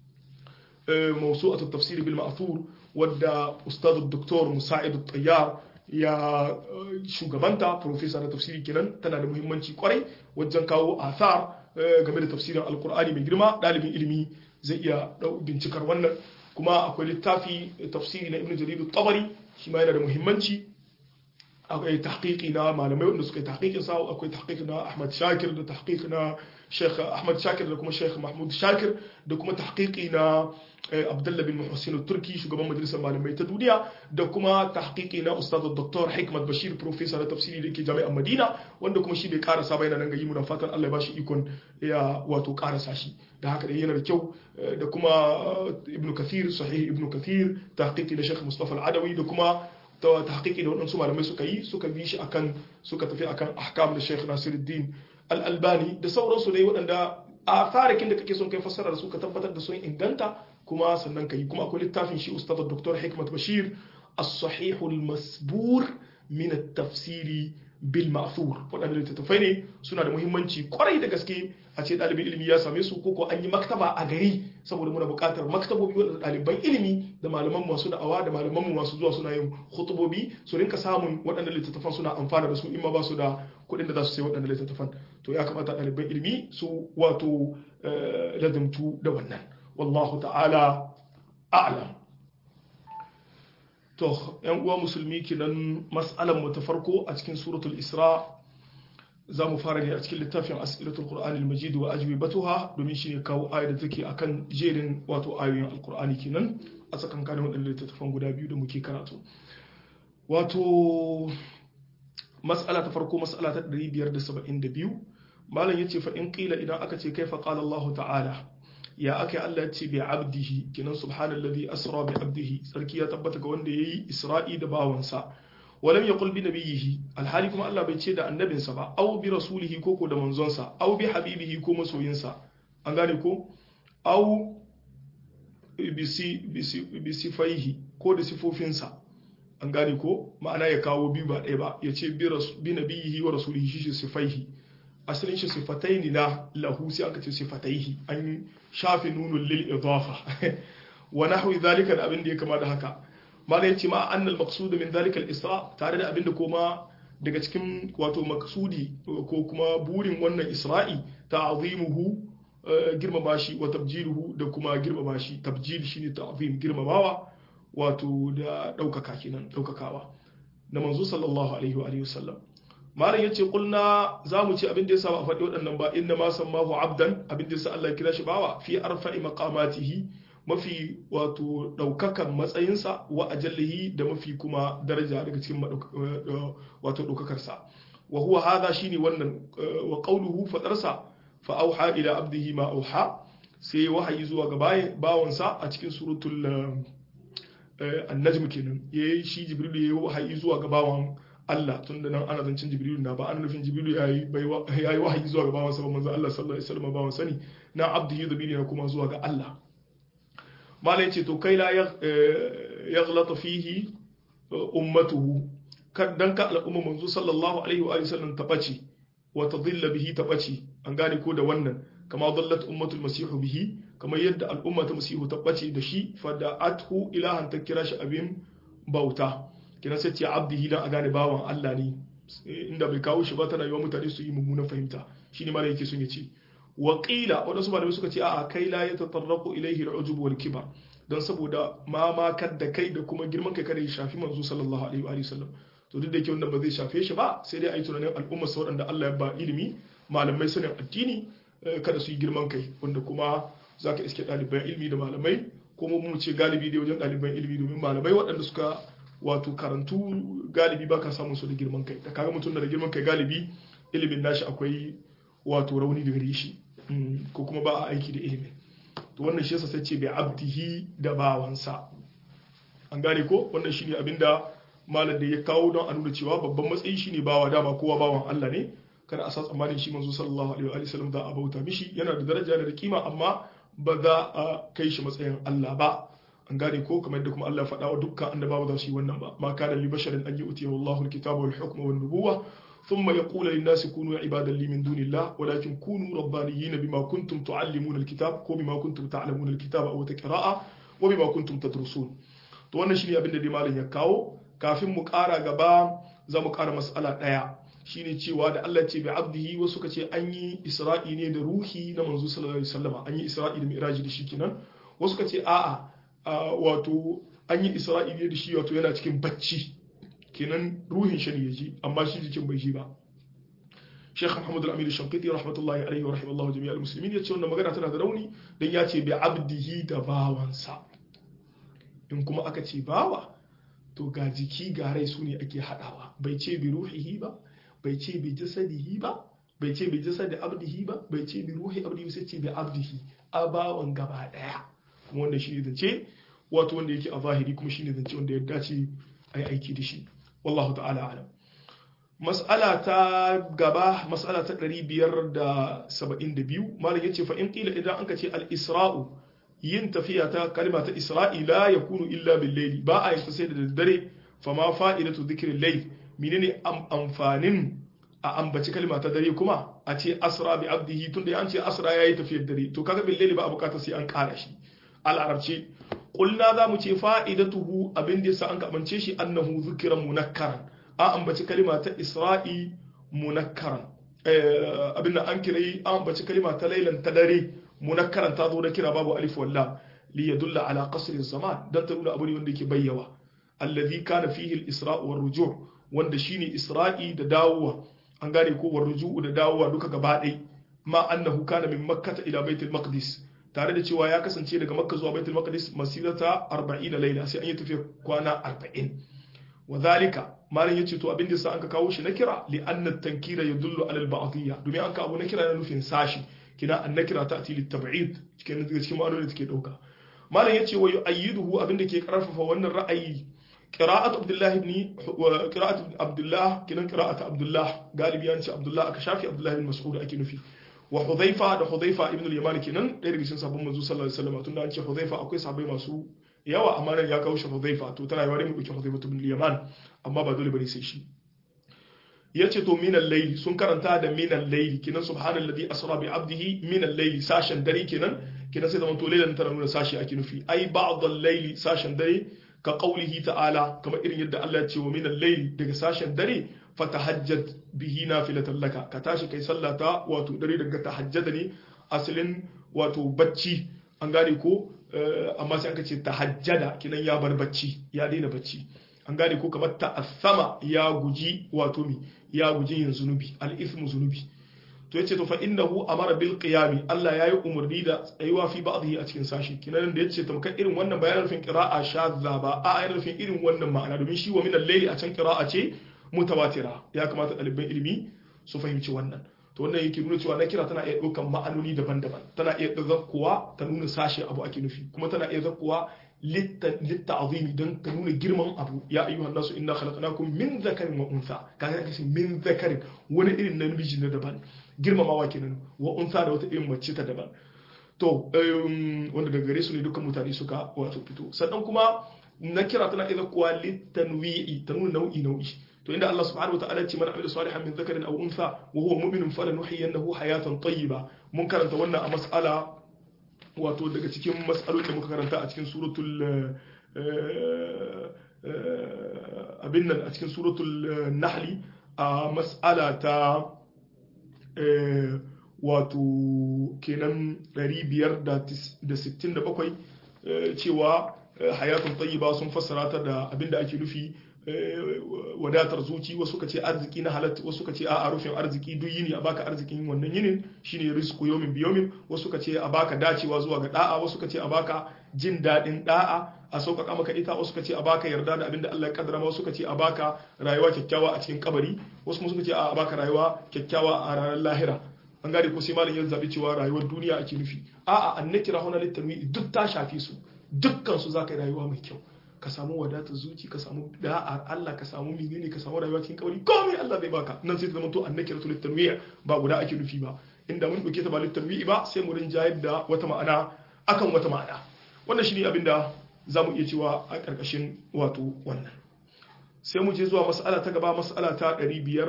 mawsu'atu tafsiri bil ma'thur wadda ustad doktor musa'id at-tayyar ya shugabanta professor na tafsiri kenan tana da muhimmanci kwarai wajen kawo athar game da tafsirin alqur'ani mai girma dalibin ilimi zai iya bincikar wannan kuma akwai littafi tafsiri na ibn jarir tabari shi ma yana da muhimmanci akwai tahqiqi na malamai wanda suka yi tahqiqin sa akwai tahqiqi na Ahmad Shakir da tahqiqi na Sheikh Ahmad Shakir da kuma Sheikh Mahmud Shakir da kuma tahqiqi na Abdullah bin Muhsin Turki shugaban majalisar malamai ta duniya da kuma tahqiqi na Ustaz Dr. Hikmat Bashir professor na tafsiri da ke jami'an Madina wanda kuma shi bai karasa ba yana nan ga yi mu fatan Allah ya bashi ikon ya wato karasa shi da haka dai yana da kyau da kuma Ibn Kathir sahih Ibn Kathir tahqiqi na Sheikh Mustafa Al-Adawi da kuma ta tahqiqi da waɗansu malamai suka yi suka bi shi akan suka tafi akan ahkam da Sheikh Nasiruddin Al-Albani da sauransu dai waɗanda a farikin da kake son kai fassara da su ka tabbatar da sun inganta kuma sannan kai kuma akwai littafin shi Ustaz Dr. Hikmat Bashir As-Sahih al-Masbur min at-tafsiri bil ma'thur waɗanda littattafai ne suna da muhimmanci kwarai da gaske a ce ɗalibin ilimi ya same su ko an yi maktaba a gari saboda muna buƙatar maktabobi waɗanda ɗaliban ilimi da malaman masu da'awa da malaman masu zuwa suna yin hutubobi su rinka samun waɗanda littattafan suna amfana da su in ma ba su da kuɗin da za su sai waɗanda littattafan to ya kamata ɗaliban ilimi su wato ladamtu da wannan wallahu ta'ala a'lam to yan uwa musulmi kinan mas'alan mu ta farko a cikin suratul isra za mu fara ne a cikin littafin as'ilatul qur'anil majid wa ajwibatuha domin shine kawo ayar da take akan jerin wato ayoyin alqur'ani kenan a tsakankanin wadannan littattafan guda biyu da muke karatu wato mas'ala ta farko mas'ala ta 572 malam yace fa in qila idan aka ce kaifa qala Allah ta'ala ya aka Allah ya ce bi abdihi kinan subhanallazi asra bi abdihi sarki ya tabbata ga wanda yayi isra'i da bawansa walam yaqul bi nabiyhi alhali kuma Allah bai ce da annabinsa ba aw bi rasulihi ko da manzonsa aw bi habibihi ko masoyinsa an gane ko aw bi sifaihi ko da sifofinsa an gane ko ma'ana ya kawo biyu ba ɗaya ba ya ce bi nabiyhi wa rasulihi shi sifaihi asalin shi sifataini na lahu sai aka ce sifataihi an shafi nunun lil idafa wa nahwi zalika da abin da ya kama da haka malai yace ma annal maqsud min zalika al isra tare da abin da kuma daga cikin wato maqsudi ko kuma burin wannan isra'i ta'zimuhu girmama shi wa tabjiluhu da kuma girmama shi tabjil shine ta'zim girmamawa wato da daukaka kenan daukakawa na manzo sallallahu alaihi wa alihi wasallam malam yace kulna zamu ce abin da yasa ba faɗi waɗannan ba inna ma sammahu abdan abin da yasa Allah ya kira shi bawa fi arfa'i maqamatihi mafi wato daukakan matsayinsa wa ajallihi da mafi kuma daraja daga cikin wato daukakar sa wa huwa hadha shine wannan wa qawluhu fadarsa fa auha ila abdihi ma auha sai wahayi zuwa ga bawansa a cikin suratul an-najm kenan yayi shi jibril yayi wahayi zuwa ga bawan Allah tun da nan ana zancen Jibrilu na ba ana nufin Jibrilu ya yi wahayi zuwa ga bawan sa manzo Allah sallallahu alaihi wasallam bawan sani na abdihi dhabili na kuma zuwa ga Allah malai ce to kai la yaghlata fihi ummatuhu kan dan ka al'umma manzo sallallahu alaihi wa sallam ta bace wa tadilla bihi ta bace an gane ko da wannan kama dallat ummatul masihu bihi kamar yadda al'umma ta masihu ta bace da shi fa da athu ilahan ta kira shi abin bauta kina sai ce abdihi dan a gane bawan Allah ne inda bai kawo shi ba tana yiwa mutane su yi mummunan fahimta shine mala yake sun yace wa qila wadansu malamai suka ce a'a kai la yatatarraqu ilayhi al-ujub wal kibar dan saboda mamakar da kai da kuma girman kai kada ya shafi manzo sallallahu alaihi wa sallam to duk da yake wannan ba zai shafe shi ba sai dai a yi tunanin al'umma sa waɗanda Allah ya ba ilimi malamai sanin addini kada su yi girman kai wanda kuma zaka iske ɗaliban ilimi da malamai kuma mu ce galibi dai wajen ɗaliban ilimi domin malamai waɗanda suka wato karantu galibi ba ka samun su da girman kai da kaga mutum da girman kai galibi ilimin nashi akwai wato rauni da gare shi ko kuma ba a aiki da ilimin to wannan shi yasa sai ce bai abdihi da bawansa an gane ko wannan shine abinda malam da ya kawo don a nuna cewa babban matsayi shine bawa dama kowa bawan Allah ne kada a sa tsammanin shi manzo sallallahu alaihi wa sallam za a bauta mishi yana da daraja da kima amma ba za a kai shi matsayin Allah ba an gane ko kamar da kuma Allah ya faɗa wa dukkan annabawa za su yi wannan ba ma kana li basharin an yu'tiyahu Allahu al-kitaba wal hukma wan nubuwa thumma yaqulu lin nasi kunu ibadan li min dunillah walakin kunu rabbaniyyin bima kuntum tu'allimuna al-kitab ko bima kuntum ta'lamuna al-kitaba aw taqra'a wa bima kuntum tadrusun to wannan shine abin da dai malam ya kawo kafin mu ƙara gaba za mu ƙara mas'ala ɗaya shine cewa da Allah ce bi abdihi wasu suka ce an yi isra'i ne da ruhi na manzo sallallahu alaihi wasallam an yi isra'i da mi'raji da shi kenan wasu suka ce a'a wato an yi isra'ili da shi wato yana cikin bacci kenan ruhin shi ne ya ji amma shi jikin bai ji ba Sheikh Muhammad Al-Amin Shankiti rahmatullahi alaihi wa rahimallahu jami'al muslimin ya ce wannan magana tana da rauni dan ya ce bi abdihi da bawansa in kuma aka ce bawa to ga jiki ga rai su ne ake hadawa bai ce bi ruhihi ba bai ce bi jasadihi ba bai ce bi jasadi abdihi ba bai ce bi ruhi abdihi sai ce bi abdihi a bawan gaba daya kuma wanda shi ne zance wato wanda yake a zahiri kuma shi ne zance wanda ya dace a yi aiki da shi wallahu ta'ala alam mas'ala ta gaba mas'ala ta 572 malam yace fa in qila idan anka ce al-isra'u yin tafiya ta kalma ta isra'i la yakunu illa bil layli ba a yin sai da daddare fa ma fa'idatu dhikril layl menene amfanin a ambaci kalma ta dare kuma a ce asra bi abdihi tunda an ce asra yayi tafiyar dare to kaga bil layli ba a bukata sai an kara shi al'arabce ƙulna za mu ce fa'idatuhu abin da yasa an kamance shi annahu zikiran munakkaran an ambaci kalima ta isra'i munakkaran abin da an kirai an ambaci kalima ta lailan ta dare munakkaran ta zo da kira babu alif walla li yadulla ala qasri zaman dan ta nuna abu ne wanda yake bayyawa alladhi kana fihi al-isra' war ruju' wanda shine isra'i da dawowa an gane ko war ruju'u da dawowa duka gaba ɗaya ma annahu kana min makkah ila baitul maqdis tare da cewa ya kasance daga makka zuwa baitul maqdis masirata 40 laila sai an yi tafiya kwana 40 wa zalika malam yace to abin da sa anka kawo shi na kira li anna tankira yadullu ala al ba'diyya domin an ka abu na kira na nufin sashi kina an nakira ta'ti lit tab'id cikin daga cikin ma'anonin da take dauka malam yace wa yu'ayyiduhu abin da ke karfafa wannan ra'ayi qira'atu abdullah ibn qira'atu abdullah kinan qira'atu abdullah galibi yanci abdullah aka shafi abdullah ibn mas'ud ake nufi wa hudhaifa da hudhaifa ibn al-yaman kenan ɗaya daga cikin sabon manzo sallallahu alaihi wasallam tunda an ce hudhaifa akwai sahabbai masu yawa amma nan ya kawo shi hudhaifa to tana yawa dai mu dauki hudhaifa ibn al-yaman amma ba dole bane sai shi yace to min al-layl sun karanta da min al-layl kenan subhanallazi asra bi abdihi min al-layl sashen dare kenan kenan sai zaman to laylan tana nuna sashi ake nufi ai ba'd al-layl sashen dare ka qaulihi ta'ala kamar irin yadda Allah ya ce wa min al-layl daga sashen dare fatahajjad bihi nafilatan laka ka tashi kai sallata wato dare daga tahajjada ne asalin wato bacci an gane ko amma sai aka ce tahajjada kinan ya bar bacci ya daina bacci an gane ko kamar ta'assama ya guji wato mi ya guji yin zunubi al-ithmu zunubi to yace to fa innahu amara bil qiyami Allah yayi umarni da tsayuwa fi ba'dhi a cikin sashi kinan da yace tamkar irin wannan bayanin rufin qira'a shadza ba a ayar rufin irin wannan ma'ana domin shi wa min al-layli a can qira'a ce mutawatira ya kamata ɗaliban ilimi su fahimci wannan to wannan yake nuna cewa na kira tana iya ɗaukan ma'anoni daban-daban tana iya zakkuwa ta nuna sashe abu ake nufi kuma tana iya zakkuwa litta azimi don ta nuna girman abu ya ayyuhan nasu inna khalaqnakum min zakarin wa untha kaga kace min zakarin wani irin namiji na daban girmamawa kenan wa untha da wata irin mace ta daban to wanda daga gare su ne dukkan mutane suka wato fito sannan kuma na kira tana iya zakkuwa litanwi'i ta nuna nau'i nau'i to inda Allah subhanahu wa ta'ala ce man amila salihan min dhakarin aw untha wa huwa mu'minun falanuhyiyannahu hayatan tayyiba mun karanta wannan a mas'ala wato daga cikin mas'alolin da muka karanta a cikin suratul abin nan a cikin suratul nahli a mas'ala ta wato kenan 567 cewa hayatun tayyiba sun fassara ta da abin da ake nufi wadatar zuci wasu ka ce arziki na halatta wasu ka ce a rufin arziki duk yini a baka arzikin wannan yinin shine rizqu yawmin bi yawmin wasu ka ce a baka dacewa zuwa ga da'a wasu ka ce a baka jin dadin da'a a sauƙaƙa maka ita wasu ka ce a baka yarda da abin da Allah ya kaddara wasu ka ce a baka rayuwa kyakkyawa a cikin kabari wasu kuma suka ce a baka rayuwa kyakkyawa a ranar lahira an gane ko sai malam ya zabi cewa rayuwar duniya ake nufi a'a annakira huna litanwi duk ta shafi su dukkan su zaka yi rayuwa mai kyau ka samu wadatar zuci ka samu da'ar Allah ka samu menene ka samu rayuwa cikin kabari komai Allah zai baka nan sai ta zama to annakiratu litanwiya ba guda ake nufi ba inda mun dauke ta ba litanwi ba sai mu rinjayar da wata ma'ana akan wata ma'ana wannan shine abin da zamu iya cewa a karkashin wato wannan sai mu je zuwa mas'ala ta gaba mas'ala ta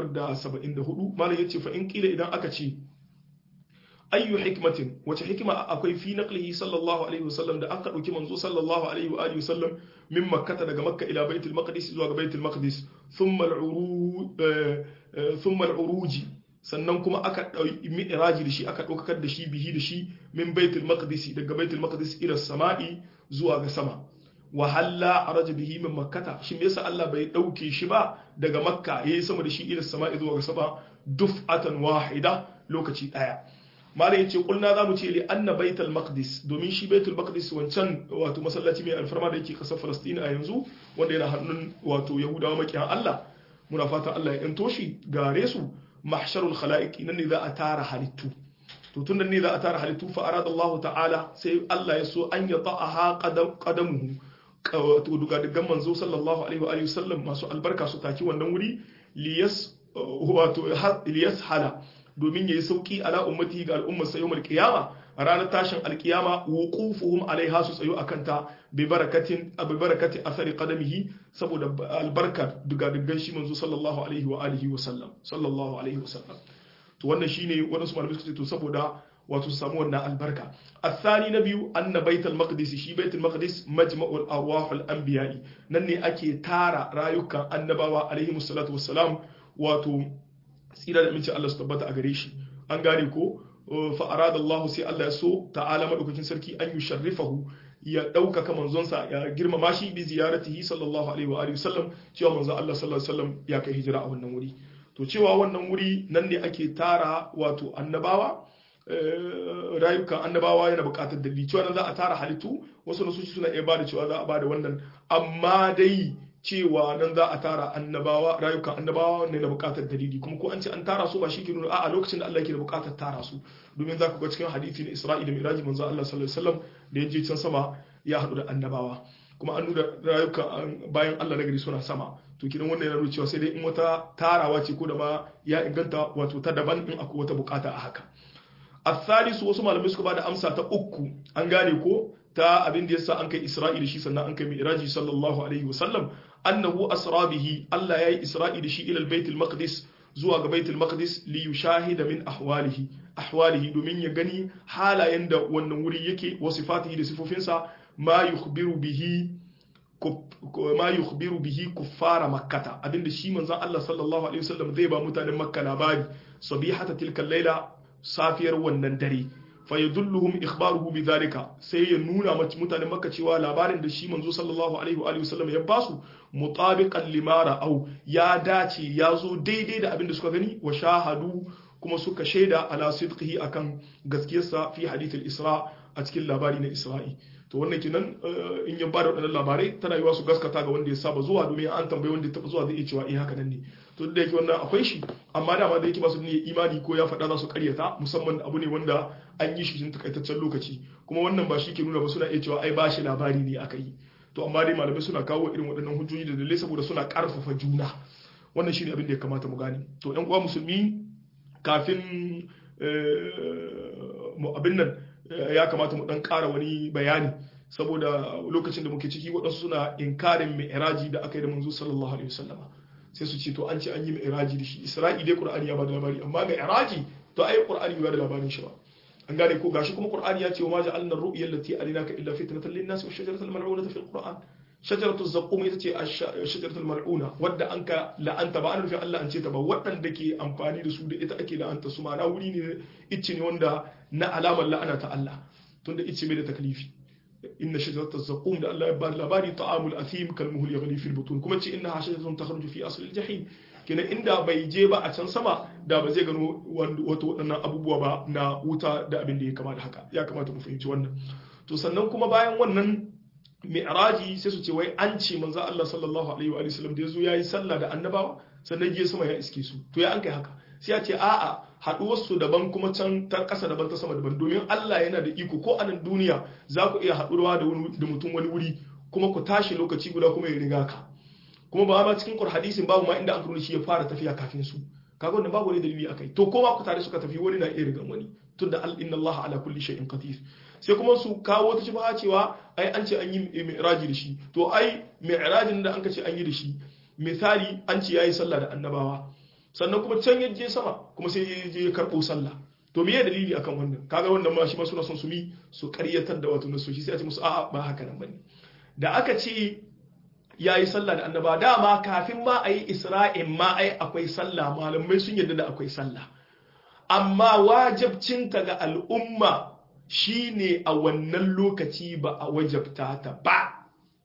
574 malam yace fa in kila idan aka ce ayyu hikmatin wace hikima akwai fi naqlihi sallallahu alaihi wasallam da aka dauki manzo sallallahu alaihi wa alihi wasallam min makkah daga makka ila baitul maqdis zuwa ga baitul maqdis thumma al-uruj thumma al-uruj sannan kuma aka dauki mi'raji da shi aka daukar da shi bihi da shi min baitul maqdis daga baitul maqdis ila samai zuwa ga sama wa halla araja bihi min makkata shin yasa Allah bai dauke shi ba daga makka yayi sama da shi ila samai zuwa ga sama duf'atan wahida lokaci daya malam yace kulna zamu ce li anna baitul maqdis domin shi baitul maqdis wancan wato masallaci mai alfarma da yake kasar Palestine a yanzu wanda yana hannun wato Yahudawa makiyan Allah muna fatan Allah ya yanto shi gare su mahsharul khalaiq nan ne za a tara halittu to tun ne za a tara halittu fa arada Allah ta'ala sai Allah ya so an ya ta'aha qadamuhu wato duga dugan manzo sallallahu alaihi wa alihi wasallam masu albarka su taki wannan wuri liyas wato liyas hala domin yayi sauki ala ummati ga al'ummar sa yawmal qiyama ranar tashin alkiyama wuqufuhum alaiha su tsayo akan ta bi barakatin bi barakati athari qadamihi saboda albarka duga dugan shi manzo sallallahu alaihi wa alihi wa sallam sallallahu alaihi wa sallam to wannan shine wannan su malamai suka ce to saboda wato su samu wannan albarka الثاني نبي أن بيت المقدس شي بيت المقدس مجمع الأرواح الأنبياء نني أكي تارا رايوكا النبوة عليهم الصلاة والسلام واتو tsira da aminci Allah su tabbata a gare shi an gane ko fa arada Allah sai Allah ya so ta'ala madaukakin sarki an yusharrifahu ya ɗaukaka manzonsa ya girmama shi bi ziyaratihi sallallahu alaihi wa alihi wasallam cewa manzon Allah sallallahu alaihi wasallam ya kai hijira a wannan wuri to cewa wannan wuri nan ne ake tara wato annabawa rayukan annabawa yana buƙatar dalili cewa nan za a tara halittu wasu nasu suna iya bada cewa za a bada wannan amma dai cewa nan za a tara annabawa rayukan annabawa ne na buƙatar dalili kuma ko an ce an tara su ba shi ke nuna a lokacin da Allah ke da buƙatar tara su domin za ku ga cikin hadisi na Isra'i da Miraji manzo Allah sallallahu alaihi wasallam da ya je can sama ya haɗu da annabawa kuma an nuna rayukan bayan Allah na gari suna sama to kidan wannan yana nuna cewa sai dai in wata tarawa ce ko da ma ya inganta wato ta daban in akwai wata bukata a haka الثالث wasu malamai suka bada amsa ta uku an gane ko ta abin da yasa an kai Isra'i da shi sannan an kai Mi'raji sallallahu alaihi wasallam annahu asra bihi Allah yayi Isra'i da shi ila al-Bait al-Maqdis zuwa ga Bait al-Maqdis li yushahida min ahwalihi ahwalihi domin ya gani halayen da wannan wuri yake wa sifatihi da sifofinsa ma yukhbiru bihi ma yukhbiru bihi kuffara makkata abinda shi manzon Allah sallallahu alaihi wasallam zai ba mutanen makka labari sabihata tilka laila safiyar wannan dare fa yadulluhum ikhbaruhu bidhalika sai ya nuna mutanen makka cewa labarin da shi manzo sallallahu alaihi wa sallam ya basu mutabiqan limara au ya dace ya zo daidai da abinda suka gani wa shahadu kuma suka shaida ala sidqihi akan gaskiyarsa fi hadith al-isra a cikin labari na isra'i to wannan kenan in ya bada waɗannan labarai tana yiwa su gaskata ga wanda ya saba zuwa domin an tambayi wanda ya taɓa zuwa zai iya cewa eh haka nan ne to da yake wannan akwai shi amma dama da yake ba su ne imani ko ya faɗa za su karyata musamman abu ne wanda an yi shi cikin takaitaccen lokaci kuma wannan ba shi ke nuna ba suna iya cewa ai ba shi labari ne aka yi to amma dai malamai suna kawo irin waɗannan hujjoji da dalilai saboda suna ƙarfafa juna wannan shine abin da ya kamata mu gane to ƴan uwa musulmi kafin abin nan ya kamata mu dan ƙara wani bayani saboda lokacin da muke ciki waɗansu suna inkarin mi'raji da aka yi da manzo sallallahu alaihi wasallama sai su ce to an ce an yi mi'raji da shi isra'i dai qur'ani ya bada labari amma mi'raji to ai qur'ani bai bada labarin shi ba an gane ko gashi kuma qur'ani ya ce wa ma ja'alna ar-ru'ya allati arinaka illa fitnatan lin-nas wa shajaratal mal'unata fil qur'an shajaratu zaqqum ita ce shajaratul mal'una wadda an ka la'anta ba an rufe Allah an ce ta ba waɗanda ke amfani da su da ita ake la'anta su ma'ana wuri ne icce ne wanda na alamar la'ana ta Allah tunda icce mai da taklifi inna shajaratul zaqqum da Allah ya ba labari ta'amul athim kal muhl yaghli fil butun kuma ce innaha shajaratun takhruju fi asl al jahim kenan inda bai je ba a can sama da ba zai gano wato waɗannan abubuwa ba na wuta da abin da ya kama da haka ya kamata mu fahimci wannan to sannan kuma bayan wannan mi'raji sai su ce wai an ce manzo Allah sallallahu alaihi wa sallam da yazo yayi sallah da annabawa sannan je sama ya iske su to ya an kai haka sai ya ce a'a haduwar su daban kuma can ta kasa daban ta sama daban domin Allah yana da iko ko a nan duniya za ku iya haɗuwa da wani da mutum wani wuri kuma ku tashi lokaci guda kuma ya riga ka kuma ba ma cikin Qur'an hadisin babu ma inda an karo shi ya fara tafiya kafin su kaga wannan babu wani dalili akai to ko ma ku tare suka tafi wani na iya rigan wani tunda inna Allah ala kulli shay'in qadir sai kuma su kawo ta shubha cewa ai an ce an yi mi'raji da shi to ai mi'rajin da an ka ce an yi da shi misali an ce yayi sallah da annabawa sannan kuma can ya je sama kuma sai ya je ya karbo sallah to me ya dalili akan wannan kaga wannan ma shi ma suna son su mi su karyatar da wato nasoshi sai a ce musu a'a ba haka nan bane da aka ce yayi sallah da annabawa dama kafin ma ayi isra'in ma ai akwai sallah malamai sun yarda da akwai sallah amma wajibcinta ga al'umma shi ne a wannan lokaci ba a wajabta ta ba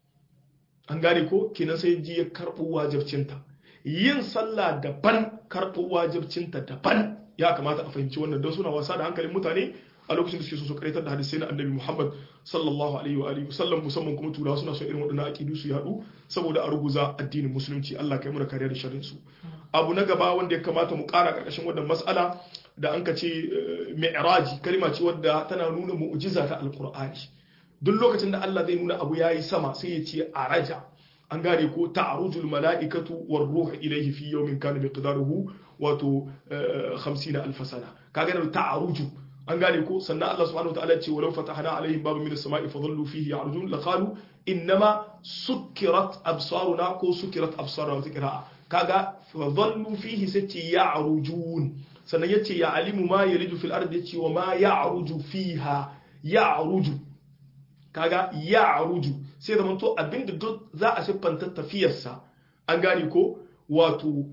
an gane ko kenan sai ji ya karɓo wajabcinta yin sallah daban karɓo wajabcinta daban ya kamata a fahimci wannan don suna wasa da hankalin mutane a lokacin da suke so su karaitar da hadisai na annabi Muhammad sallallahu alaihi wa alihi wasallam musamman kuma turawa suna son irin waɗannan aqidu su yadu saboda a ruguza addinin musulunci Allah kai mu da kariya da sharrin su abu na gaba wanda ya kamata mu ƙara ƙarƙashin wannan mas'ala da an ka ce mi'raji kalma ce wadda tana nuna mu'jiza ta alqur'ani duk lokacin da Allah zai nuna abu yayi sama sai ya ce araja an gane ko ta'rujul mala'ikatu war ruhu ilayhi fi yawmin kana miqdaruhu wato 50 alf sana kaga da ta'ruju an gane ko sannan Allah subhanahu wataala ce walau fatahna alaihim baban min as-sama'i fadhallu fihi ya'rujun laqalu innama sukkirat absaruna ko sukkirat absaruna wa qira'a kaga fadhallu fihi sai ya'rujun sannan yace ya alimu ma yalidu fil ardi yace wa ma ya'ruju fiha ya'ruju kaga ya'ruju sai da manto abinda duk za a siffanta tafiyarsa an gane ko wato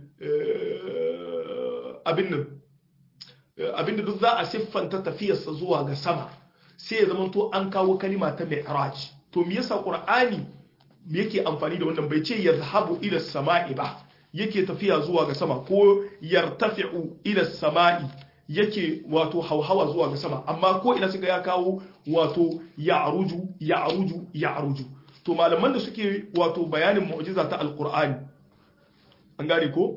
abin nan abinda duk za a siffanta tafiyarsa zuwa ga sama sai ya zama to an kawo kalima ta mi'raj to me yasa qur'ani yake amfani da wannan bai ce yazhabu ila sama'i ba yake tafiya zuwa ga sama ko yartafi'u ila sama'i yake wato hauhawa zuwa ga sama amma ko ina suka ya kawo wato ya'ruju ya'ruju ya'ruju to malaman da suke wato bayanin mu'jiza ta alqur'ani an gane ko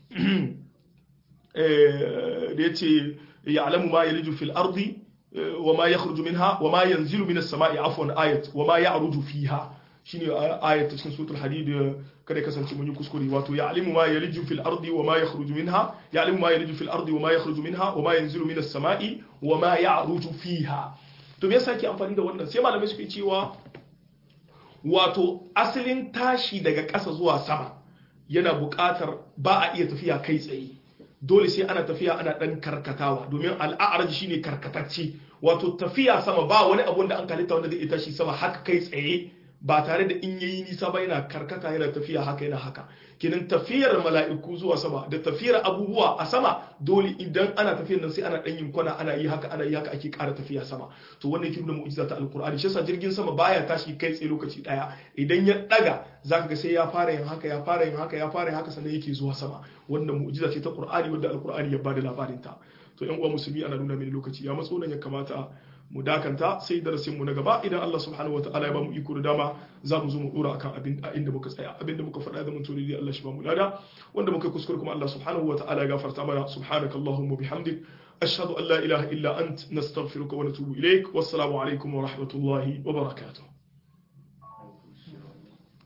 da yace ya'lamu ma yaliju fil ardi wa ma yakhruju minha wa ma yanzilu minas sama'i afwan ayat wa ma ya'ruju fiha shine ayat cikin suratul hadid kada kasance mun yi kuskure wato ya'lamu ma yaliju fil ardi wa ma yakhruju minha ya'lamu ma yaliju fil ardi wa ma yakhruju minha wa ma yanzilu minas sama'i wa ma ya'ruju fiha to me yasa ke amfani da wannan sai malamai suke cewa wato asalin tashi daga ƙasa zuwa sama yana buƙatar ba a iya tafiya kai tsaye dole sai ana tafiya ana ɗan karkatawa domin al'a'arji shine karkatacce wato tafiya sama ba wani abun da an kalita wanda zai iya tashi sama haka kai tsaye ba tare da in yayi nisa ba yana karkata yana tafiya haka yana haka kenan tafiyar mala'iku zuwa sama da tafiyar abubuwa a sama dole idan ana tafiyar nan sai ana dan yin kwana ana yi haka ana yi haka ake ƙara tafiya sama to wannan yake nuna mu'jiza ta alqur'ani shi yasa jirgin sama baya tashi kai tsaye lokaci daya idan ya daga zaka ga sai ya fara yin haka ya fara yin haka ya fara yin haka sannan yake zuwa sama wannan mu'jiza ce ta qur'ani wanda alqur'ani ya bada labarin ta to yan uwa musulmi ana nuna mini lokaci ya matso nan ya kamata mu dakanta sai darasinmu na gaba idan Allah subhanahu wataala ya ba mu iko da dama za mu zo mu dora akan abin a inda muka tsaya abinda muka faɗa da mun tuni dai Allah shi ba mu lada wanda muka kuskure kuma Allah subhanahu wataala ya gafarta mana subhanakallahumma bihamdik ashhadu an la ilaha illa ant nastaghfiruka wa natubu ilaik wassalamu alaikum wa rahmatullahi wa barakatuh